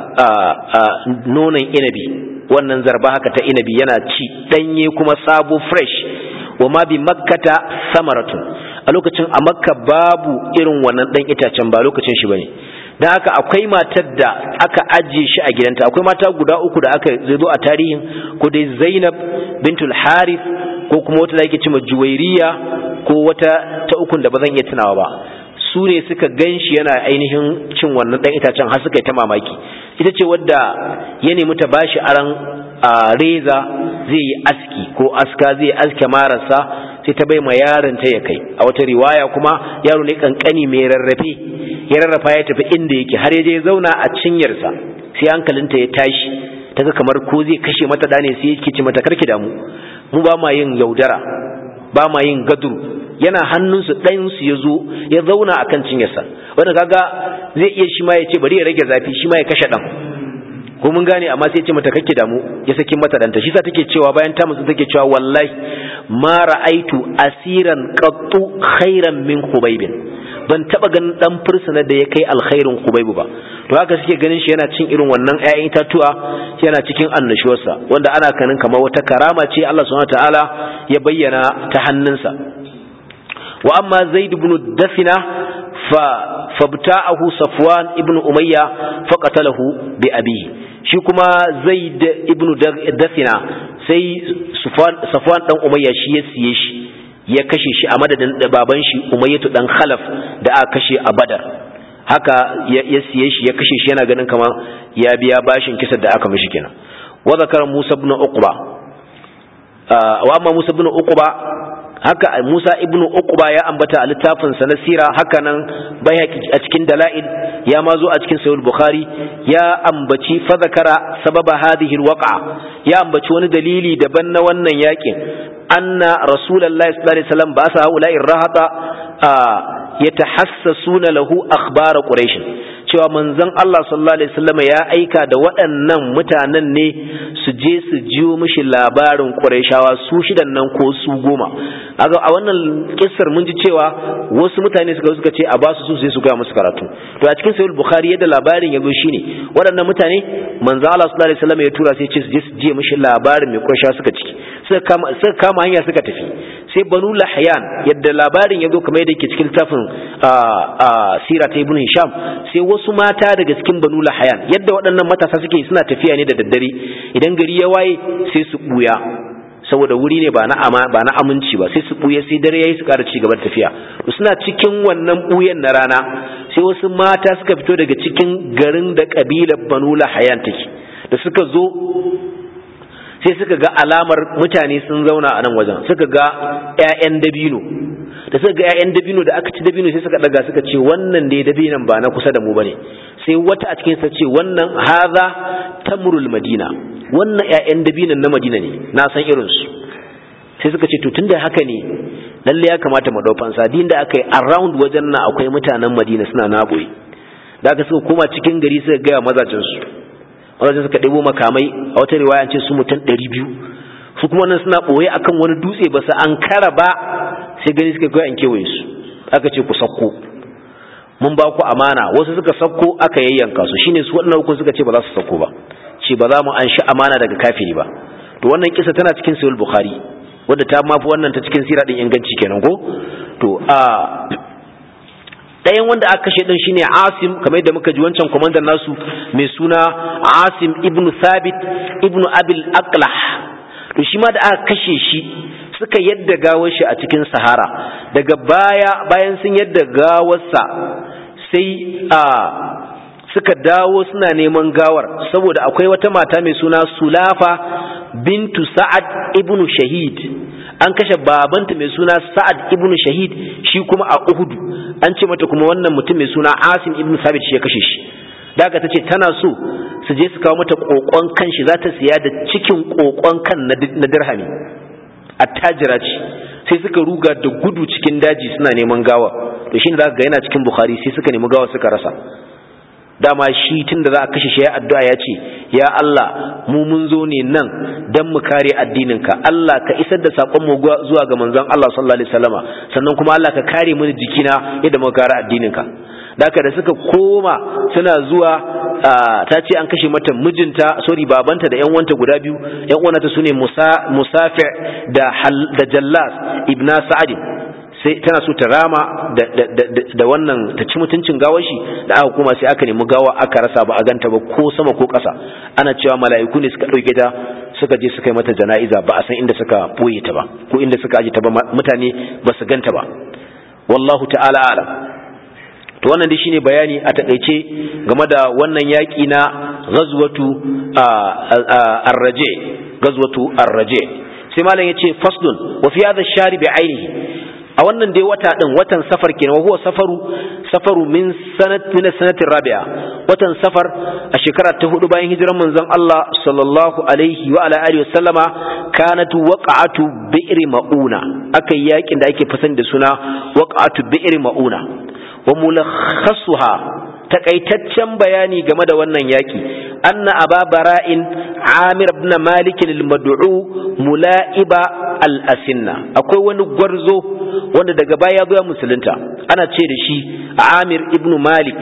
nonon inabi wannan zarba haka ta inabi yana ci danye kuma sabo fresh wa ma bi makkata samaratun a lokacin a makka babu irin wannan dan itacen ba lokacin shi bane dan haka akwai matar da aka ajiye shi a gidanta akwai mata guda uku da aka zo a tarihin ko dai Zainab bintul Harith ko kuma wata da ake cewa Juwairiya ko wata ta ukun da bazan iya tunawa ba su ne suka ganshi yana ainihin cin wannan dan itacen har suka yi ta mamaki ita ce wadda ya nemi ta bashi aran a reza zai yi aski ko aska zai aske marasa sai ta bai ma yaron ta ya kai a wata riwaya kuma yaro ne kankani mai rarrafe ya rarrafa ya tafi inda yake har ya je zauna a cinyarsa sai hankalinta ya tashi ta ga kamar ko zai kashe mata da ne sai yake ci mata karki damu mu ba ma yin yaudara ba ma yin gaduru yana hannunsu ɗayansu ya zo ya zauna a kan cinyarsa wanda kaga zai iya shi ma ya ce bari ya rage zafi shi ma ya kashe ɗan ko mun gane amma sai ce mata kake damu ya saki mata danta shi sa take cewa bayan ta musu take cewa wallahi ma ra'aitu asiran qattu khairan min khubaybin ban taba ganin dan fursuna da ya kai alkhairin khubaybu ba to haka suke ganin shi yana cin irin wannan ƴaƴan itatuwa yana cikin annashuwarsa wanda ana kanin kamar wata karama ce Allah subhanahu wataala ya bayyana ta hannunsa wa amma zaid ibn dafina fa fabta'ahu safwan ibn umayya faqatalahu bi abihi shi kuma zaid ibn dafina sai safwan dan umayya shi ya siye shi ya kashe shi a madadin baban shi umayyatu dan khalaf da aka kashe a badar haka ya siye shi ya kashe shi yana ganin kamar ya biya bashin kisan da aka mishi kenan wa zakara musa ibn uqba wa amma musa ibn uqba haka Musa ibnu Uqba ya ambata a littafin sa na sira haka nan bayhaqi a cikin dalail ya ma zo a cikin sahih bukhari ya ambaci fa zakara sababa hadhihi alwaqa ya ambaci wani dalili daban na wannan yakin anna rasulullahi sallallahu alaihi wasallam ba sa haula irhata yatahassasuna lahu akhbar quraish cewa manzon Allah sallallahu alaihi wasallam ya aika da waɗannan mutanen ne su je su jiyo mishi labarin Qurayshawa su shidan nan ko su goma kaga a wannan kissar mun ji cewa wasu mutane suka suka ce a ba su su sai su ga musu karatu to a cikin sahih bukhari yadda labarin ya zo shine waɗannan mutane manzon Allah sallallahu alaihi wasallam ya tura sai ce su je su jiyo mishi labarin me Qurayshawa suka ciki suka kama suka kama hanya suka tafi sai banu lahyan yadda labarin ya zo kamar yadda yake cikin littafin sira ta ibn hisham sai wasu mata daga cikin banu lahayan yadda waɗannan matasa suke suna tafiya ne da daddare idan gari ya waye sai su buya saboda wuri ne ba na ama ba na aminci ba sai su buya sai dare yayi su ƙara ci gaba da tafiya to suna cikin wannan buyan na rana sai wasu mata suka fito daga cikin garin da kabilar banu lahayan take da suka zo sai suka ga alamar mutane sun zauna a nan wajen suka ga 'ya'yan dabino da suka ga 'ya'yan dabino da aka ci dabino sai suka daga suka ce wannan ne dabinan ba na kusa da mu bane sai wata a cikin sa ce wannan haza tamrul madina wannan 'ya'yan dabinan na madina ne na san irin su sai suka ce to tunda haka ne lalle ya kamata mu daukan sa din da aka yi around wajen nan akwai mutanen madina suna naboye da aka suka koma cikin gari suka ga mazajin su wajen suka ɗebo makamai a wata riwaya ce su mutum ɗari biyu su kuma nan suna ɓoye akan wani dutse ba su an kara ba sai gani suka kai an kewaye su aka ce ku sakko mun ba ku amana wasu suka sakko aka yayyanka su shine su waɗannan hukun suka ce ba za su sakko ba ce ba za mu an shi amana daga kafiri ba to wannan kisa tana cikin sahih bukhari wadda ta mafi wannan ta cikin sira din inganci kenan ko to a ɗayan wanda aka kashe ɗin shine Asim kamar yadda muka ji wancan kwamandan nasu mai suna Asim ibn Thabit ibn Abil Aqlah to shi ma da aka kashe shi suka yadda gawar shi a cikin Sahara daga baya bayan sun yadda gawarsa sai a suka dawo suna neman gawar saboda akwai wata mata mai suna Sulafa bintu Sa'ad ibn Shahid an kashe babanta mai suna Sa'ad ibn Shahid shi kuma a Uhud an ce mata kuma wannan mutum mai suna Asim ibn Sabit shi ya kashe shi daga tace tana so su je su kawo mata kokon kan shi za ta siya da cikin kokon kan na dirhami attajira ce sai suka ruga da gudu cikin daji suna neman gawa to shine zaka ga yana cikin Bukhari sai suka nemi gawa suka rasa dama shi tun da za a kashe shi ya addu'a ya ce ya Allah mu mun zo ne nan don mu kare addininka Allah ka isar da saƙon mu zuwa ga manzon Allah sallallahu alaihi wasallama sannan kuma Allah ka kare mini jikina yadda muka kare addininka daka da suka koma suna zuwa ta ce an kashe mata mijinta sorry babanta da yan wanta guda biyu yan uwanta sune Musa Musafi da da Jallas ibna Sa'ad sai tana so ta rama da wannan ta ci mutuncin gawar shi da aka kuma sai aka nemi gawa aka rasa ba a ganta ba ko sama ko ƙasa ana cewa mala'iku ne suka ɗauke ta suka je suka yi mata jana'iza ba a san inda suka ɓoye ta ba ko inda suka aje ta ba mutane ba su ganta ba wallahu ta'ala alam to wannan dai shine bayani a takaice game da wannan yaƙi na ghazwatu ar-raje ghazwatu ar-raje sai malam yace faslun wa fi hadha ash-shari bi ainihi a wannan dai wata din watan safar kenan wa huwa safaru safaru min sanat min sanati rabi'a watan safar a shekara ta hudu bayan hijiran manzon Allah sallallahu alaihi wa ala alihi wasallama kanat waqa'atu bi'r mauna akai yakin da ake fasan da suna waqa'atu bi'r mauna wa mulakhasuha takaitaccen bayani game da wannan yaki anna aba bara'in amir ibn malik al-mad'u mula'iba al-asinna akwai wani gwarzo wanda daga baya ya musulunta ana ce da shi amir ibn malik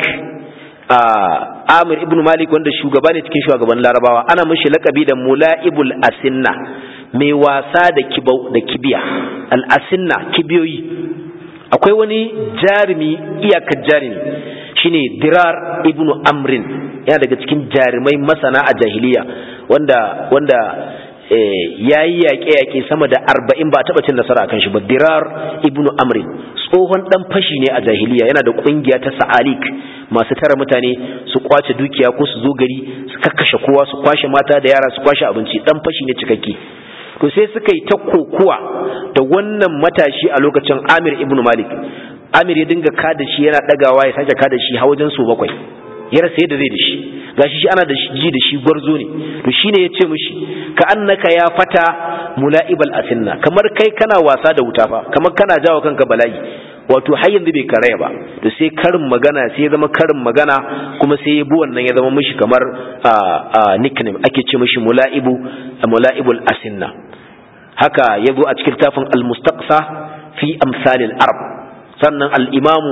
amir ibn malik wanda shugaba ne cikin shugaban larabawa ana mishi lakabi da mula'ibul asinna mai wasa da kibau da kibiya al-asinna kibiyoyi akwai wani jarumi iyakar jarumi shine dirar ibnu amrin yana daga cikin jarumai masana a jahiliya wanda wanda ya yi yaƙe-yaƙe sama da arba'in ba taɓa cin nasara a kan shi ba dirar ibnu amrin tsohon ɗan fashi ne a jahiliya yana da ƙungiya ta sa'alik masu tara mutane su kwace dukiya ko su zo gari su kakkashe kowa su kwashe mata da yara su kwashe abinci ɗan fashi ne cikakke to sai suka yi ta kokuwa da wannan matashi a lokacin amir ibnu malik amir ya dinga kada shi yana ɗagawa ya sake kada shi har wajen su bakwai ya rasa yadda zai da shi gashi shi ana da shi ji da shi gwarzo ne to shine ya ce mishi ka annaka ya fata mula'ibal asinna kamar kai kana wasa da wuta fa kamar kana jawo kanka bala'i wato har yanzu bai karaya ba to sai karin magana sai ya zama karin magana kuma sai ya bi wannan ya zama mishi kamar nickname ake ce mishi mula'ibu mula'ibul asinna haka ya zo a cikin tafin al-mustaqsa fi amsalil arab sannan al-imamu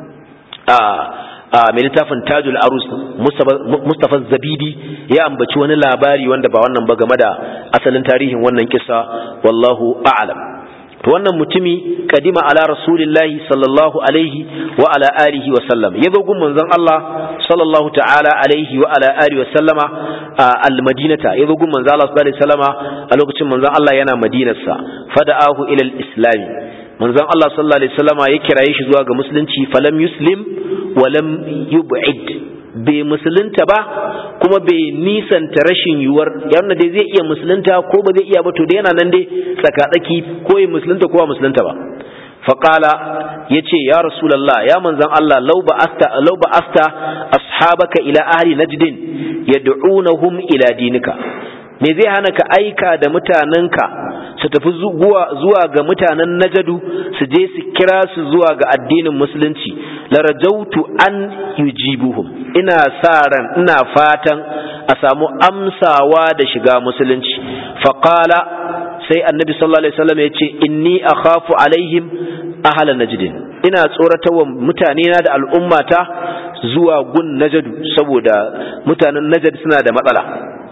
mai littafin tajul arus mustafa zabidi ya ambaci wani labari wanda ba wannan ba game da asalin tarihin wannan kisa wallahu a'lam to wannan mutumi kadima ala rasulillahi sallallahu alaihi wa ala alihi wa sallam ya gun manzon Allah sallallahu ta'ala alaihi wa ala alihi wa sallama al-madinata ya gun manzon Allah sallallahu alaihi wasallama a lokacin manzon Allah yana madinarsa fada'ahu ila al-islam manzon Allah sallallahu alaihi wasallama ya kiraye shi zuwa ga musulunci falam yuslim wa lam yub'id bai musulunta ba kuma bai nisanta rashin yiwuwar yana dai zai iya musulunta ko ba zai iya ba to da yana nan dai tsakatsaki ko ya musulunta ko ba musulunta ba faƙala ya ce ya rasulallah ya manzan Allah lau ba asta ashabaka ila ahli najdin yad'unahum ila dinika me zai hana ka aika da mutanenka su tafi zuwa ga mutanen najadu su je su kira su zuwa ga addinin musulunci larajautu an yujibuhum ina sa ran ina fatan a samu amsawa da shiga musulunci faqala sai annabi sallallahu alaihi wasallam ya ce inni akhafu alaihim ahla najdin ina tsoratarwa mutane na da al'ummata zuwa gun najadu saboda mutanen najd suna da matsala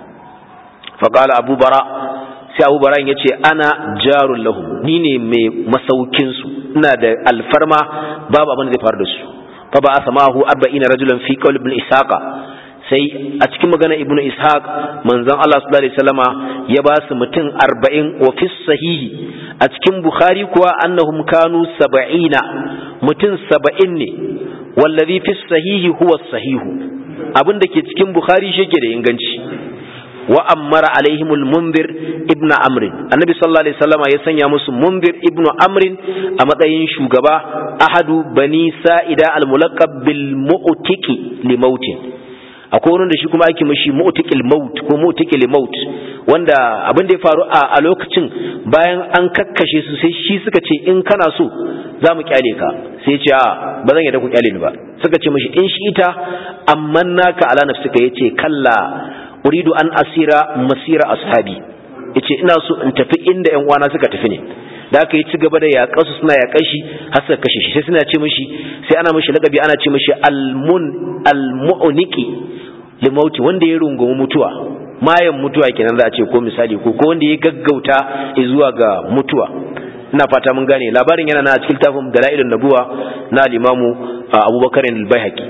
faqala abu bara sai abu bara ya ce ana jarun lahum ni ne mai masaukinsu ina da alfarma babu abin da zai faru da su fa ba asamahu arba'ina rajulan fi qawl ibn ishaqa sai a cikin magana ibn ishaq manzon Allah sallallahu alaihi wasallama ya ba su mutum 40 wa fi sahihi a cikin bukhari kuwa annahum kanu 70 mutum 70 ne wallazi fi sahihi huwa sahihu abin da ke cikin bukhari shi ke da inganci wa ammara alaihim al-munzir ibn amr annabi sallallahu alaihi wasallama ya sanya musu munzir ibn amr a matsayin shugaba ahadu bani sa'ida al-mulaqab bil mu'tiki li mautin akwai wanda shi kuma ake mishi mu'tikil maut ko mu'tikil maut wanda abin da ya faru a lokacin bayan an kakkashe su sai shi suka ce in kana so za mu kyale ka sai ce a ba zan yadda ku kyale ni ba suka ce mishi in shi ita amman naka ala nafsika yace kalla uridu an asira masira ashabi yace ina so in tafi inda ƴan uwana suka tafi ne da aka yi ci gaba da yaƙar su suna yaƙar shi har suka kashe shi sai suna ce mishi sai ana mishi lakabi ana ce mishi almun almu'niki limauti wanda ya rungumi mutuwa mayan mutuwa kenan za a ce ko misali ko ko wanda ya gaggauta zuwa ga mutuwa ina fata mun gane labarin yana na cikin tafin dalailun nabuwa na al-imamu abubakar al-baihaqi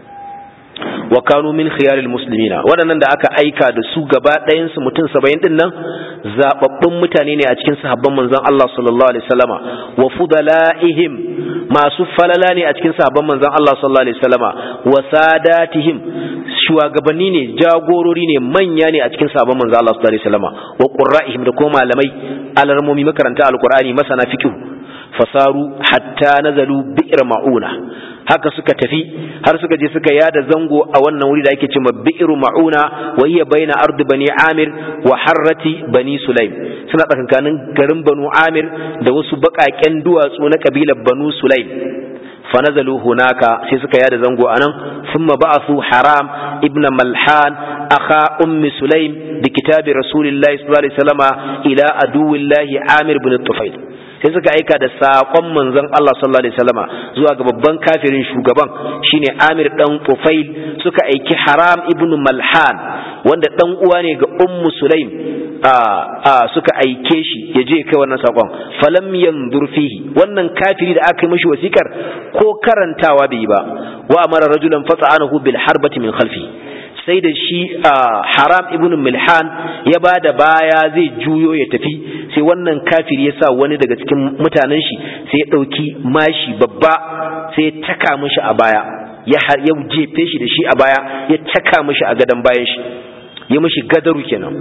wa kanu min khiyaril muslimina waɗannan da aka aika da su gaba ɗayan su mutum 70 din nan zababbun mutane ne a cikin sahabban manzon Allah sallallahu alaihi wasallama wa fudalaihim masu falala ne a cikin sahabban manzon Allah sallallahu alaihi wasallama wa sadatihim shugabanni ne jagorori ne manya ne a cikin sahabban manzon Allah sallallahu alaihi wasallama wa qurra'ihim da kuma malamai alarmomi makaranta alqur'ani masana fiqh fasaru hatta nazalu bi'r ma'una haka suka tafi har suka je suka yada zango a wannan wuri da ake cewa bi'ru ma'una wa hiya baina ard bani amir wa harrati bani sulaim suna tsakankanin garin banu amir da wasu baƙaƙen duwatsu na kabilar banu sulaim فنزلوا هناك sai suka yada zango anan thumma ba'athu haram ibn malhan akha ummi sulaim bi kitabi rasulillahi sallallahu alaihi wasallama ila aduwillahi amir ibn tufail sai suka aika da saƙon manzon Allah sallallahu alaihi wasallama zuwa ga babban kafirin shugaban shine Amir dan Tufail suka aiki Haram ibn Malhan wanda dan uwa ne ga Ummu Sulaim a a suka aike shi ya je kai wannan saƙon falam yanzur fihi wannan kafiri da aka yi mishi wasikar ko karantawa bai yi ba wa amara rajulan fata'anahu bil harbati min khalfi sai da shi haram ibn milhan ya ba da baya zai juyo ya tafi sai wannan kafir ya sa wani daga cikin mutanen shi sai ya ɗauki mashi babba sai ya taka mishi a baya ya jefe shi da shi a baya ya taka mishi a gadon bayan shi ya mishi gadaru kenan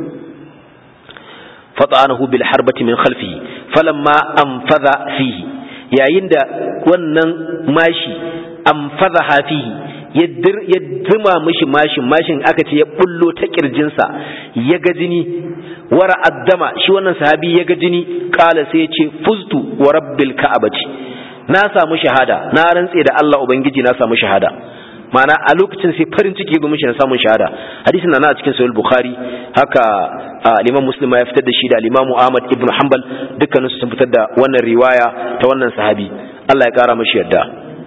fata'anahu bil harbati min khalfihi falamma anfadha fihi yayin da wannan mashi anfadha fihi ya zima mishi mashin mashin aka ce ya bullo ta kirjinsa ya ga jini wara addama shi wannan sahabi ya ga jini kala sai ya ce fuztu wa rabbil ka'abati na samu shahada na rantse da Allah ubangiji na samu shahada ma'ana a lokacin sai farin ciki ya mishi na samun shahada hadisin na a cikin sahih bukhari haka al-imam muslim ya fitar da shi da al-imam ahmad ibn hanbal dukkanin su sun fitar da wannan riwaya ta wannan sahabi Allah ya kara mashi yarda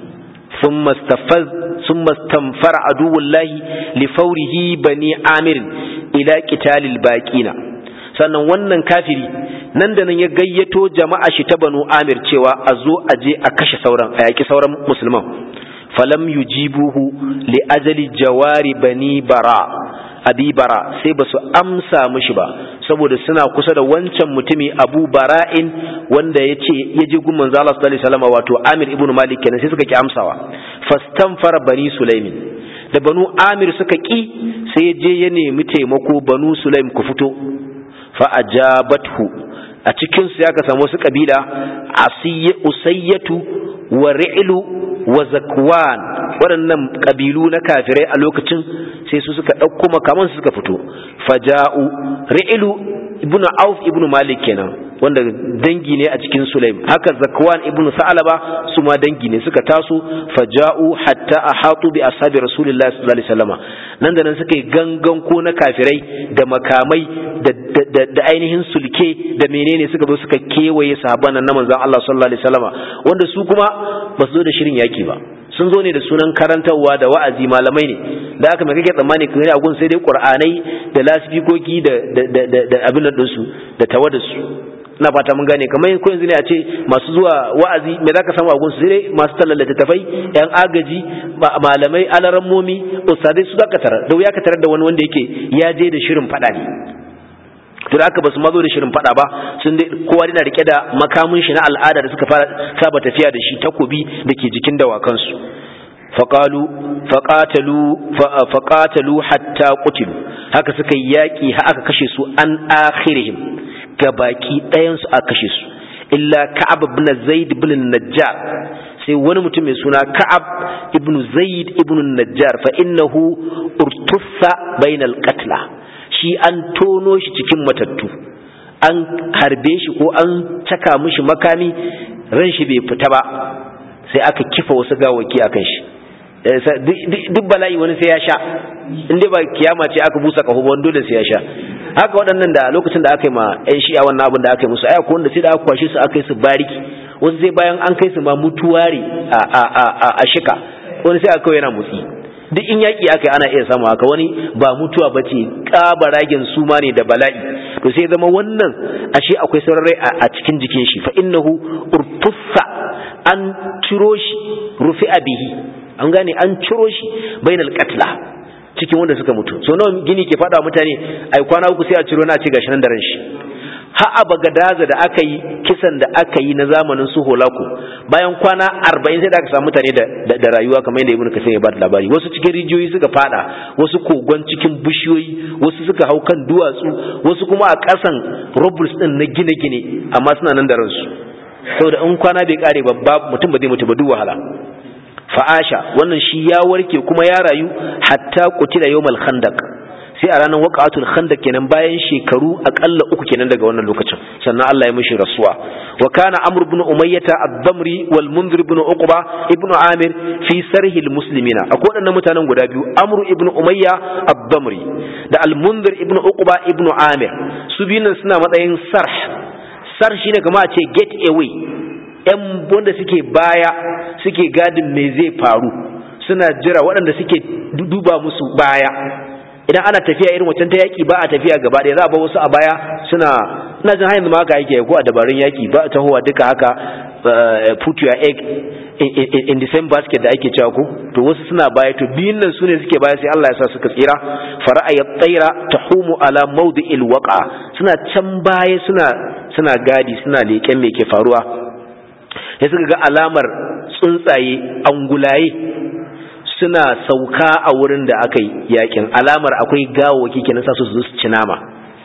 ثم استفز ثم استنفر عدو الله لفوره بني عامر إلى قتال الباقين sannan wannan kafiri nan da nan ya gayyato jama'a shi ta banu amir cewa a zo a je a kashe sauran a yaki sauran musulman falam yujibuhu li ajali jawari bani bara abi bara sai ba su amsa mishi ba saboda suna kusa da wancan mutumi abu bara'in wanda ya ce ya ji gun manzo Allah sallallahu alaihi wasallam wato Amir ibn Malik kenan sai suka ki amsawa fastanfara bani Sulaimin da banu Amir suka ki sai ya je ya nemi taimako banu Sulaim ku fito fa ajabathu a cikin su ya ka samu wasu kabila asiyya usayyatu wa ri'lu wa zakwan waɗannan ƙabilu na kafirai a lokacin sai su suka ɗauko makaman su suka fito faja'u ri'ilu ibnu auf ibnu malik kenan wanda dangi ne a cikin sulaim haka zakwan ibnu sa'alaba su ma dangi ne suka taso faja'u hatta ahatu bi ashabi rasulillahi sallallahu alaihi wasallam nan da nan suka yi gangan ko na kafirai da makamai da ainihin sulke da menene suka zo suka kewaye sahabban nan na manzon Allah sallallahu alaihi wasallam wanda su kuma ba su zo da shirin yaki ba sun zo ne da sunan karantarwa da wa'azi malamai ne da aka mai kake tsammani kan a gun sai dai qur'anai da lasifikoki da da abin da su da tawada su ina fata mun gane kamar ko yanzu ne a ce masu zuwa wa'azi me zaka samu a gun su sai dai masu tallata tafai yan agaji malamai alarammomi ustadai su zaka tarar da wuya ka tarar da wani wanda yake ya je da shirin fada ne to da aka basu mazo da shirin fada ba sun dai kowa yana rike da makamin shi na al'ada da suka fara saba tafiya da shi takobi da ke jikin dawakan su faqalu faqatalu faqatalu hatta qutilu haka suka yaki har aka kashe su an akhirihim gabaki ɗayan su aka kashe su illa ka'ab ibn zaid ibn najjar sai wani mutum mai suna ka'ab ibn zaid ibn najjar fa innahu urtussa bainal qatla shi an tono shi cikin matattu an harbe shi ko an caka mishi makami ran shi bai fita ba sai aka kifa wasu gawaki akan shi duk bala'i wani sai ya sha in dai ba kiyama ce aka busa kaho ba dole sai ya sha haka waɗannan da lokacin da aka yi ma ƴan shi'a wannan abin da aka yi musu aya ko wanda sai da aka kwashe su aka yi su bariki wasu sai bayan an kai su ma mutuwari a a a a shika wani sai aka yana mutsi duk in yaƙi aka yi ana iya samu haka wani ba mutuwa ba ce ƙabaragen suma ne da bala'i to sai zama wannan ashe akwai sararai a cikin jikin shi fa innahu urtuffa an ciro shi rufi bihi an gane an ciro shi bainal qatla cikin wanda suka mutu so nawa gini ke faɗa mutane ai kwana uku sai a ciro na ce gashi nan da ran shi har a bagadaza da aka yi kisan da aka yi na zamanin su holaku bayan kwana arba'in sai da aka samu mutane da rayuwa kamar yadda ibnu kasir ya ba da labari wasu cikin rijiyoyi suka fada wasu kogon cikin bishiyoyi wasu suka hau kan duwatsu wasu kuma a ƙasan robles din na gine-gine amma suna nan da ransu saboda in kwana bai kare ba mutum ba zai mutu ba duk wahala fa'asha wannan shi ya warke kuma ya rayu hatta qutila yawmal khandaq sai a ranar waqatul khandaq kenan bayan shekaru akalla uku kenan daga wannan lokacin sannan Allah ya mishi rasuwa wa kana amr ibn umayyah ad-damri wal munzir ibn uqba ibn amir fi sarhi al-muslimina akwai wadannan mutanen guda biyu amr ibn umayya ad-damri da al-munzir ibn uqba ibn amir su biyun suna matsayin sarh sarh shine kamar a ce get away yan wanda suke baya suke gadin me zai faru suna jira waɗanda suke duba musu baya idan ana tafiya irin wancan ta yaki ba a tafiya gaba ɗaya za a ba wasu a baya suna ina jin hanyar ma haka yake ko a dabarun yaki ba ta tahowa duka haka put your egg in the same basket da ake cewa ko to wasu suna baya to biyun nan sune suke baya sai Allah ya sa suka tsira fara'a ya tsaira tahumu ala mawdi'il waqa suna can baya suna suna gadi suna leƙen me ke faruwa ya suka ga alamar tsuntsaye angulaye suna sauka a wurin da aka yi yakin alamar akwai gawawaki kenan sa su su ci nama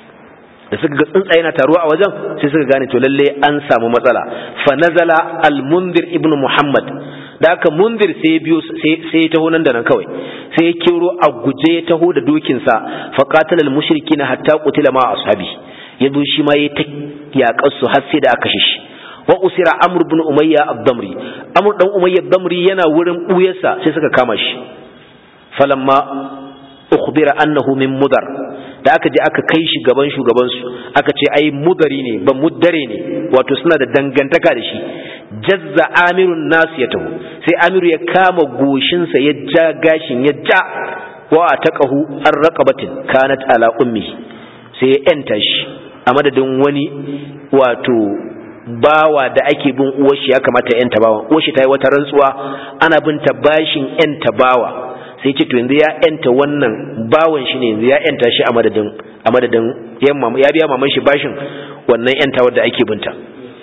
da suka ga tsuntsaye na taruwa a wajen sai suka gane to lalle an samu matsala fa nazala al-mundir ibnu muhammad da aka mundir sai biyo sai ya taho nan da nan kawai sai ya kiro a guje ya taho da dokinsa fa qatala al-mushrikina hatta qutila ma ashabi ya zo shi ma ya ta yaƙar su har sai da aka shi wa usira amr ibn umayya ad-damri amr dan umayya ad-damri yana wurin buyarsa sai suka kama shi falamma ukhbira annahu min mudar da aka je aka kai shi gaban shugabansu aka ce ai mudari ne ba muddare ne wato suna da dangantaka da shi jazza amirun nasu ya taho sai amiru ya kama goshinsa ya ja gashin ya ja wa ta ƙahu an raƙabatin kanat ala ummi sai ya yanta shi a madadin wani wato bawa da ake bin uwashi ya kamata yanta bawa uwashi ta yi wata rantsuwa ana bin ta bashin yanta bawa sai ce to yanzu ya yanta wannan bawan shi ne yanzu ya yanta shi a madadin a madadin ya biya maman shi bashin wannan yanta wadda ake binta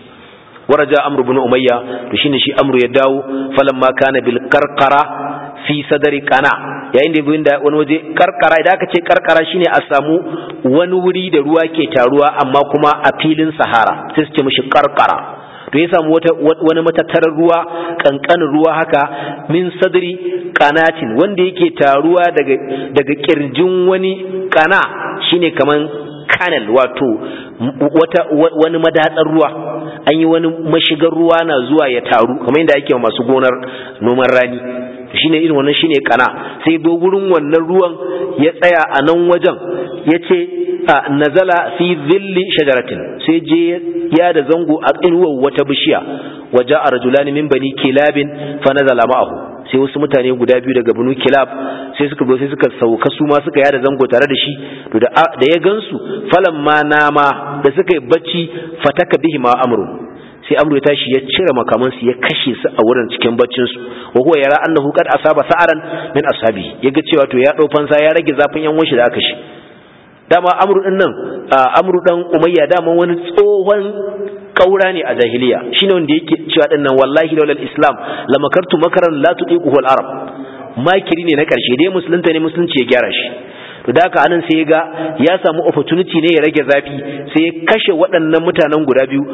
waraja amru bin umayya to shine shi amru ya dawo falamma kana bil qarqara fi sadri qana yayin da bin da wani waje karkara idan aka ce karkara shine a samu wani wuri da ruwa ke taruwa amma kuma a filin sahara sai su ce mishi karkara to ya samu wata wani matattarar ruwa kankanin ruwa haka min sadri qanatin wanda yake taruwa daga daga kirjin wani kana shine kaman kanal wato wata wani madatsar ruwa an yi wani mashigar ruwa na zuwa ya taru kamar yadda ake masu gonar noman rani shine irin wannan shine kana sai bo gurin wannan ruwan ya tsaya a nan wajen ya ce nazala fi zilli shajaratin sai je ya da zango a inuwar wata bishiya waje a rajulani min bani kilabin fa nazala ma'ahu sai wasu mutane guda biyu daga banu kilab sai suka zo sai suka sauka su ma suka yada zango tare da shi to da ya gansu falan ma nama da suka yi bacci fataka bihi ma amru sai amru ya tashi ya cire makamansu ya kashe su a wurin cikin baccin su wa huwa yara annahu qad asaba sa'aran min ashabi yaga cewa to ya dau fansa ya rage zafin yan wanshi da aka shi dama amru din nan amru dan umayya dama wani tsohon kaura ne a jahiliya shine wanda yake cewa din nan wallahi laulal islam lamakartu makaran la tudiquhu al arab makiri ne na karshe dai musulunta ne musulunci ya gyara shi to da haka anan sai ya ga ya samu opportunity ne ya rage zafi sai ya kashe waɗannan mutanen guda biyu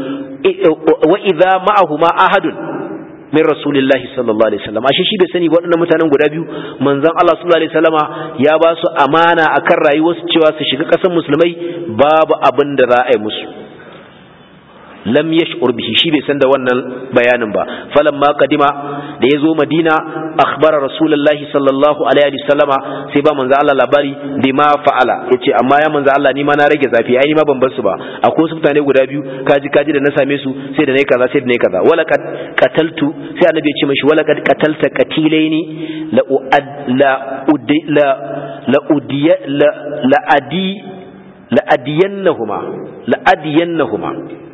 wa idza ma'ahuma ahadun min rasulillahi sallallahu alaihi wasallam ashe shi bai sani waɗannan mutanen guda biyu manzon Allah sallallahu alaihi wasallama ya ba su amana akan rayuwarsu cewa su shiga ƙasar musulmai babu abin da za a yi musu lam yash'ur bihi shi bai san da wannan bayanin ba falamma kadima da yazo madina akhbara rasulullahi sallallahu alaihi wasallama sai ba manzo Allah labari bima fa'ala yace amma ya manzo Allah ni ma na rage zafi ai ni ma ban bar su ba akwai wasu mutane guda biyu kaji kaji da na same su sai da nayi kaza sai da nayi kaza wala kad qataltu sai annabi ya ce mishi wala kad qatalta qatilaini la la la la udiya la la adi la adiyannahuma la adiyannahuma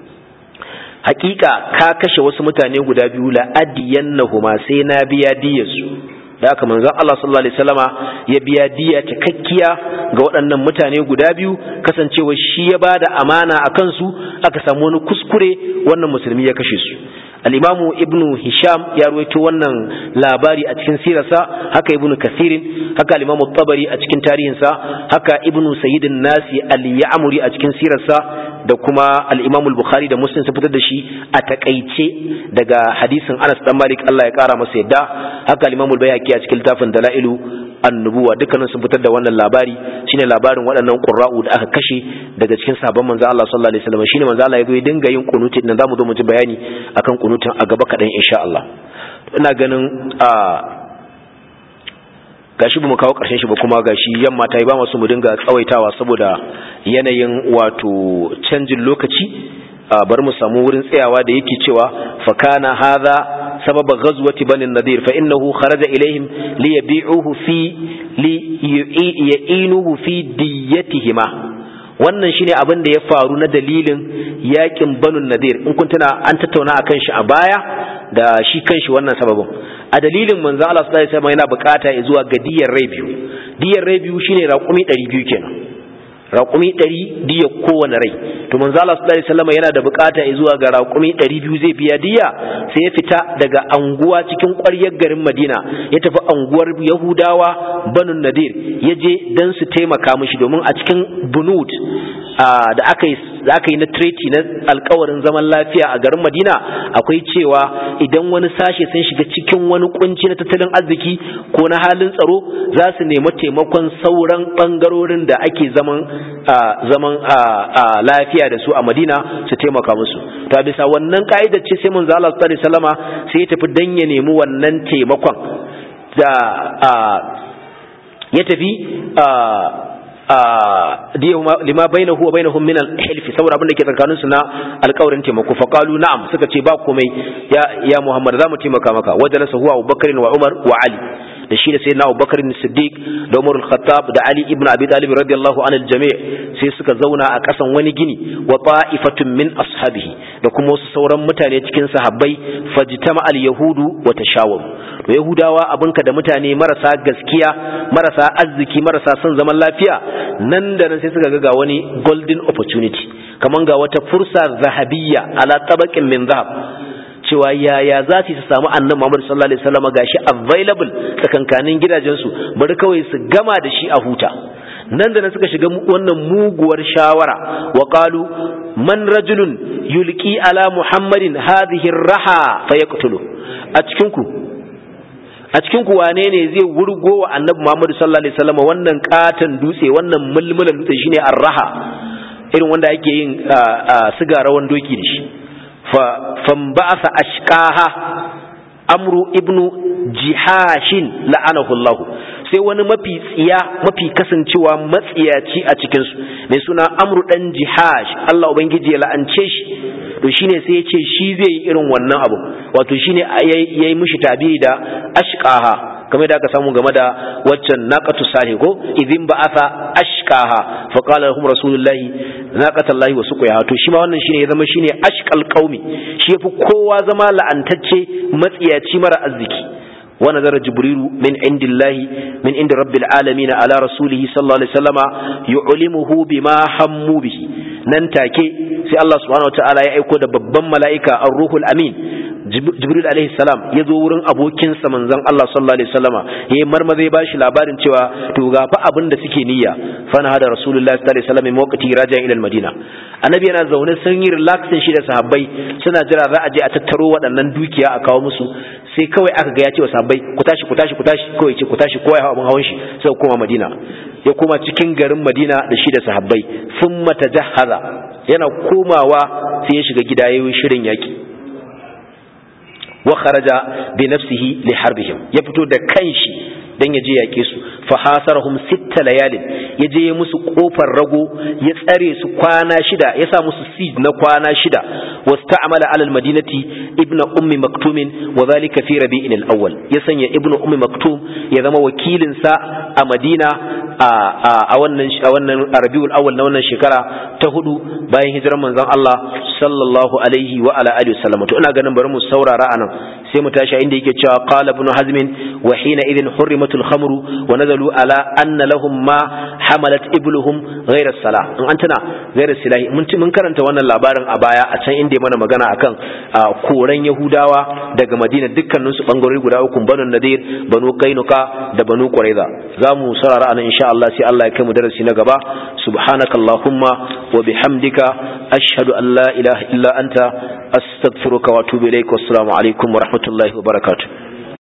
hakika ka kashe wasu mutane guda biyu la adiyannahuma sai na biya diyarsu da haka manzon Allah sallallahu alaihi wasallama ya biya diya cikakkiya ga waɗannan mutane guda biyu kasancewa shi ya bada amana a kansu aka samu wani kuskure wannan musulmi ya kashe su al-imamu ibnu hisham ya ruwaito wannan labari a cikin sirarsa haka ibnu kasirin haka al-imamu tabari a cikin tarihinsa haka ibnu sayyidin nasi al-ya'muri a cikin sirarsa da kuma al-imamu al-bukhari da muslim sun fitar da shi a takaice daga hadisin anas dan malik Allah ya kara masa yadda haka al-imamu al-bayhaqi a cikin littafin dalailu annubuwa dukkanin sun fitar da wannan labari shine labarin waɗannan qurra'u da aka kashe daga cikin sabon manzo Allah sallallahu alaihi wasallam shine manzo Allah ya zo ya dinga yin kunuti nan zamu zo mu ji bayani akan kunutin a gaba kaɗan insha Allah ina ganin a gashi bamu kawo ƙarshen shi ba kuma gashi yamma ta yi ba masu mu dinga tsawaitawa saboda yanayin wato canjin lokaci bari mu samu wurin tsayawa da yake cewa fa kana hadha sababa ghazwati bani nadir fa innahu kharaja ilaihim li yabi'uhu fi li yu'inuhu fi diyatihima wannan shine abin da ya faru na dalilin yakin banu nadir in kun tuna an tattauna akan shi a baya da shi kanshi wannan sababin a dalilin manzo Allah sallallahu alaihi wasallam yana bukata zuwa ga diyar rai biyu diyar rai biyu shine raƙumi 200 kenan raƙumi 100 diya kowane rai to manzo Allah sallallahu alaihi wasallam yana da bukata zuwa ga raƙumi 200 zai biya diya sai ya fita daga anguwa cikin ƙwaryar garin Madina ya tafi anguwar Yahudawa Banu Nadir ya je dan su taimaka mishi domin a cikin bunut da aka yi da aka yi na treaty na alkawarin zaman lafiya a garin Madina akwai cewa idan wani sashe sun shiga cikin wani kunci na tattalin arziki ko na halin tsaro za su nemi taimakon sauran bangarorin da ake zaman zaman lafiya da su a Madina su taimaka musu to bisa wannan ka'idar ce sai manzo Allah sallallahu alaihi wasallama sai ya tafi dan ya nemi wannan taimakon da ya tafi lima bainahu wa bainahum min al-hilf saboda abin da ke tsakanin su na alƙawarin taimako fa qalu na'am suka ce ba komai ya ya Muhammad zamu taimaka maka wajalasa huwa Abu Bakr wa Umar wa Ali da shi da sayyidina Abu Bakr Siddiq da Umar al-Khattab da Ali ibn Abi Talib radiyallahu anil jami' sai suka zauna a kasan wani gini wa ta'ifatun min ashabihi da kuma wasu sauran mutane cikin sahabbai fajtama al-yahudu wa tashawaru to yahudawa abinka da mutane marasa gaskiya marasa arziki marasa son zaman lafiya nan da nan sai suka ga wani golden opportunity kaman ga wata fursa zahabiyya ala tabaqin min zahab cewa yaya za su samu annabi Muhammad sallallahu alaihi wasallam gashi available tsakankanin gidajensu bari kawai su gama da shi a huta nan da nan suka shiga wannan muguwar shawara wa qalu man rajulun yulqi ala muhammadin hadhihi raha fayaqtulu a cikin ku a cikin ku wane ne zai wurgo wa annabi Muhammad sallallahu alaihi wasallam wannan katan dutse wannan mulmulan dutse shine arraha irin wanda ake yin siga rawan doki da shi fa famba'asa ashqaha amru ibnu jihashin la'anahu Allah sai wani mafi tsiya mafi kasancewa matsiyaci a cikin su mai suna amru dan jihash Allah ubangiji ya la'ance shi to shine sai ya ce shi zai yi irin wannan abu wato shine yayi mishi tabi da ashqaha kamar da aka samu game da waccan naqatu salih ko idin ba'atha ashqaha fa qala lahum rasulullahi naqatallahi wa suqiha to shi ma wannan shine ya zama shine ashqal qaumi shi yafi kowa zama la'antacce matsiyaci mara arziki wa nazara jibrilu min indillahi min indi rabbil alamin ala rasulihi sallallahu alaihi wasallama yu'limuhu bima hammu bihi nan take sai Allah subhanahu wataala ya aiko da babban mala'ika ar-ruhul amin jibril alaihi salam ya zo wurin abokinsa manzon Allah sallallahu alaihi wasallama yayi marmaza ya bashi labarin cewa to ga fa abin da suke niyya fa na hada rasulullahi sallallahu alaihi wasallam waqti raja ila madina annabi yana zaune sun yi relaxing shi da sahabbai suna jira za a je a tattaro waɗannan dukiya a kawo musu sai kawai aka ga ya ce wa sahabbai ku tashi ku tashi ku tashi kawai ce ku tashi kowa ya hawa abin hawan shi sai koma madina ya koma cikin garin madina da shi da sahabbai thumma tajahhaza yana komawa sai ya shiga gida yayin shirin yaki wa kharaja bi nafsihi li harbihim ya fito da kanshi dan ya je yake su fa hasarahum sitta layalin ya je ya musu kofar rago ya tsare su kwana shida ya sa musu siege na kwana shida wasta'mala ala almadinati ibnu ummi maktum wa dhalika fi rabi'in al-awwal ya sanya ibnu ummi maktum ya zama wakilin sa a madina a wannan a wannan rabiul awwal na wannan shekara ta hudu bayan hijirar manzon Allah sallallahu alaihi wa ala alihi wasallam to ina ganin bari mu saurara anan sai mu tashi inda yake cewa qala ibn hazm wa hina idhin hurrimatul khamru wa nazalu ala anna lahum ma hamalat ibluhum ghayra salah in an tana ghayra silahi mun mun karanta wannan labarin a baya a can inda mana magana akan koran yahudawa daga madina dukkanin su bangarori guda uku banu nadir banu kainuka da banu quraiza zamu saurara anan insha Allah sai Allah ya kai mu darasi na gaba subhanakallahumma wa bihamdika ashhadu an la ilaha illa anta astaghfiruka wa atubu ilaik wassalamu alaikum wa rahmatullahi wa barakatuh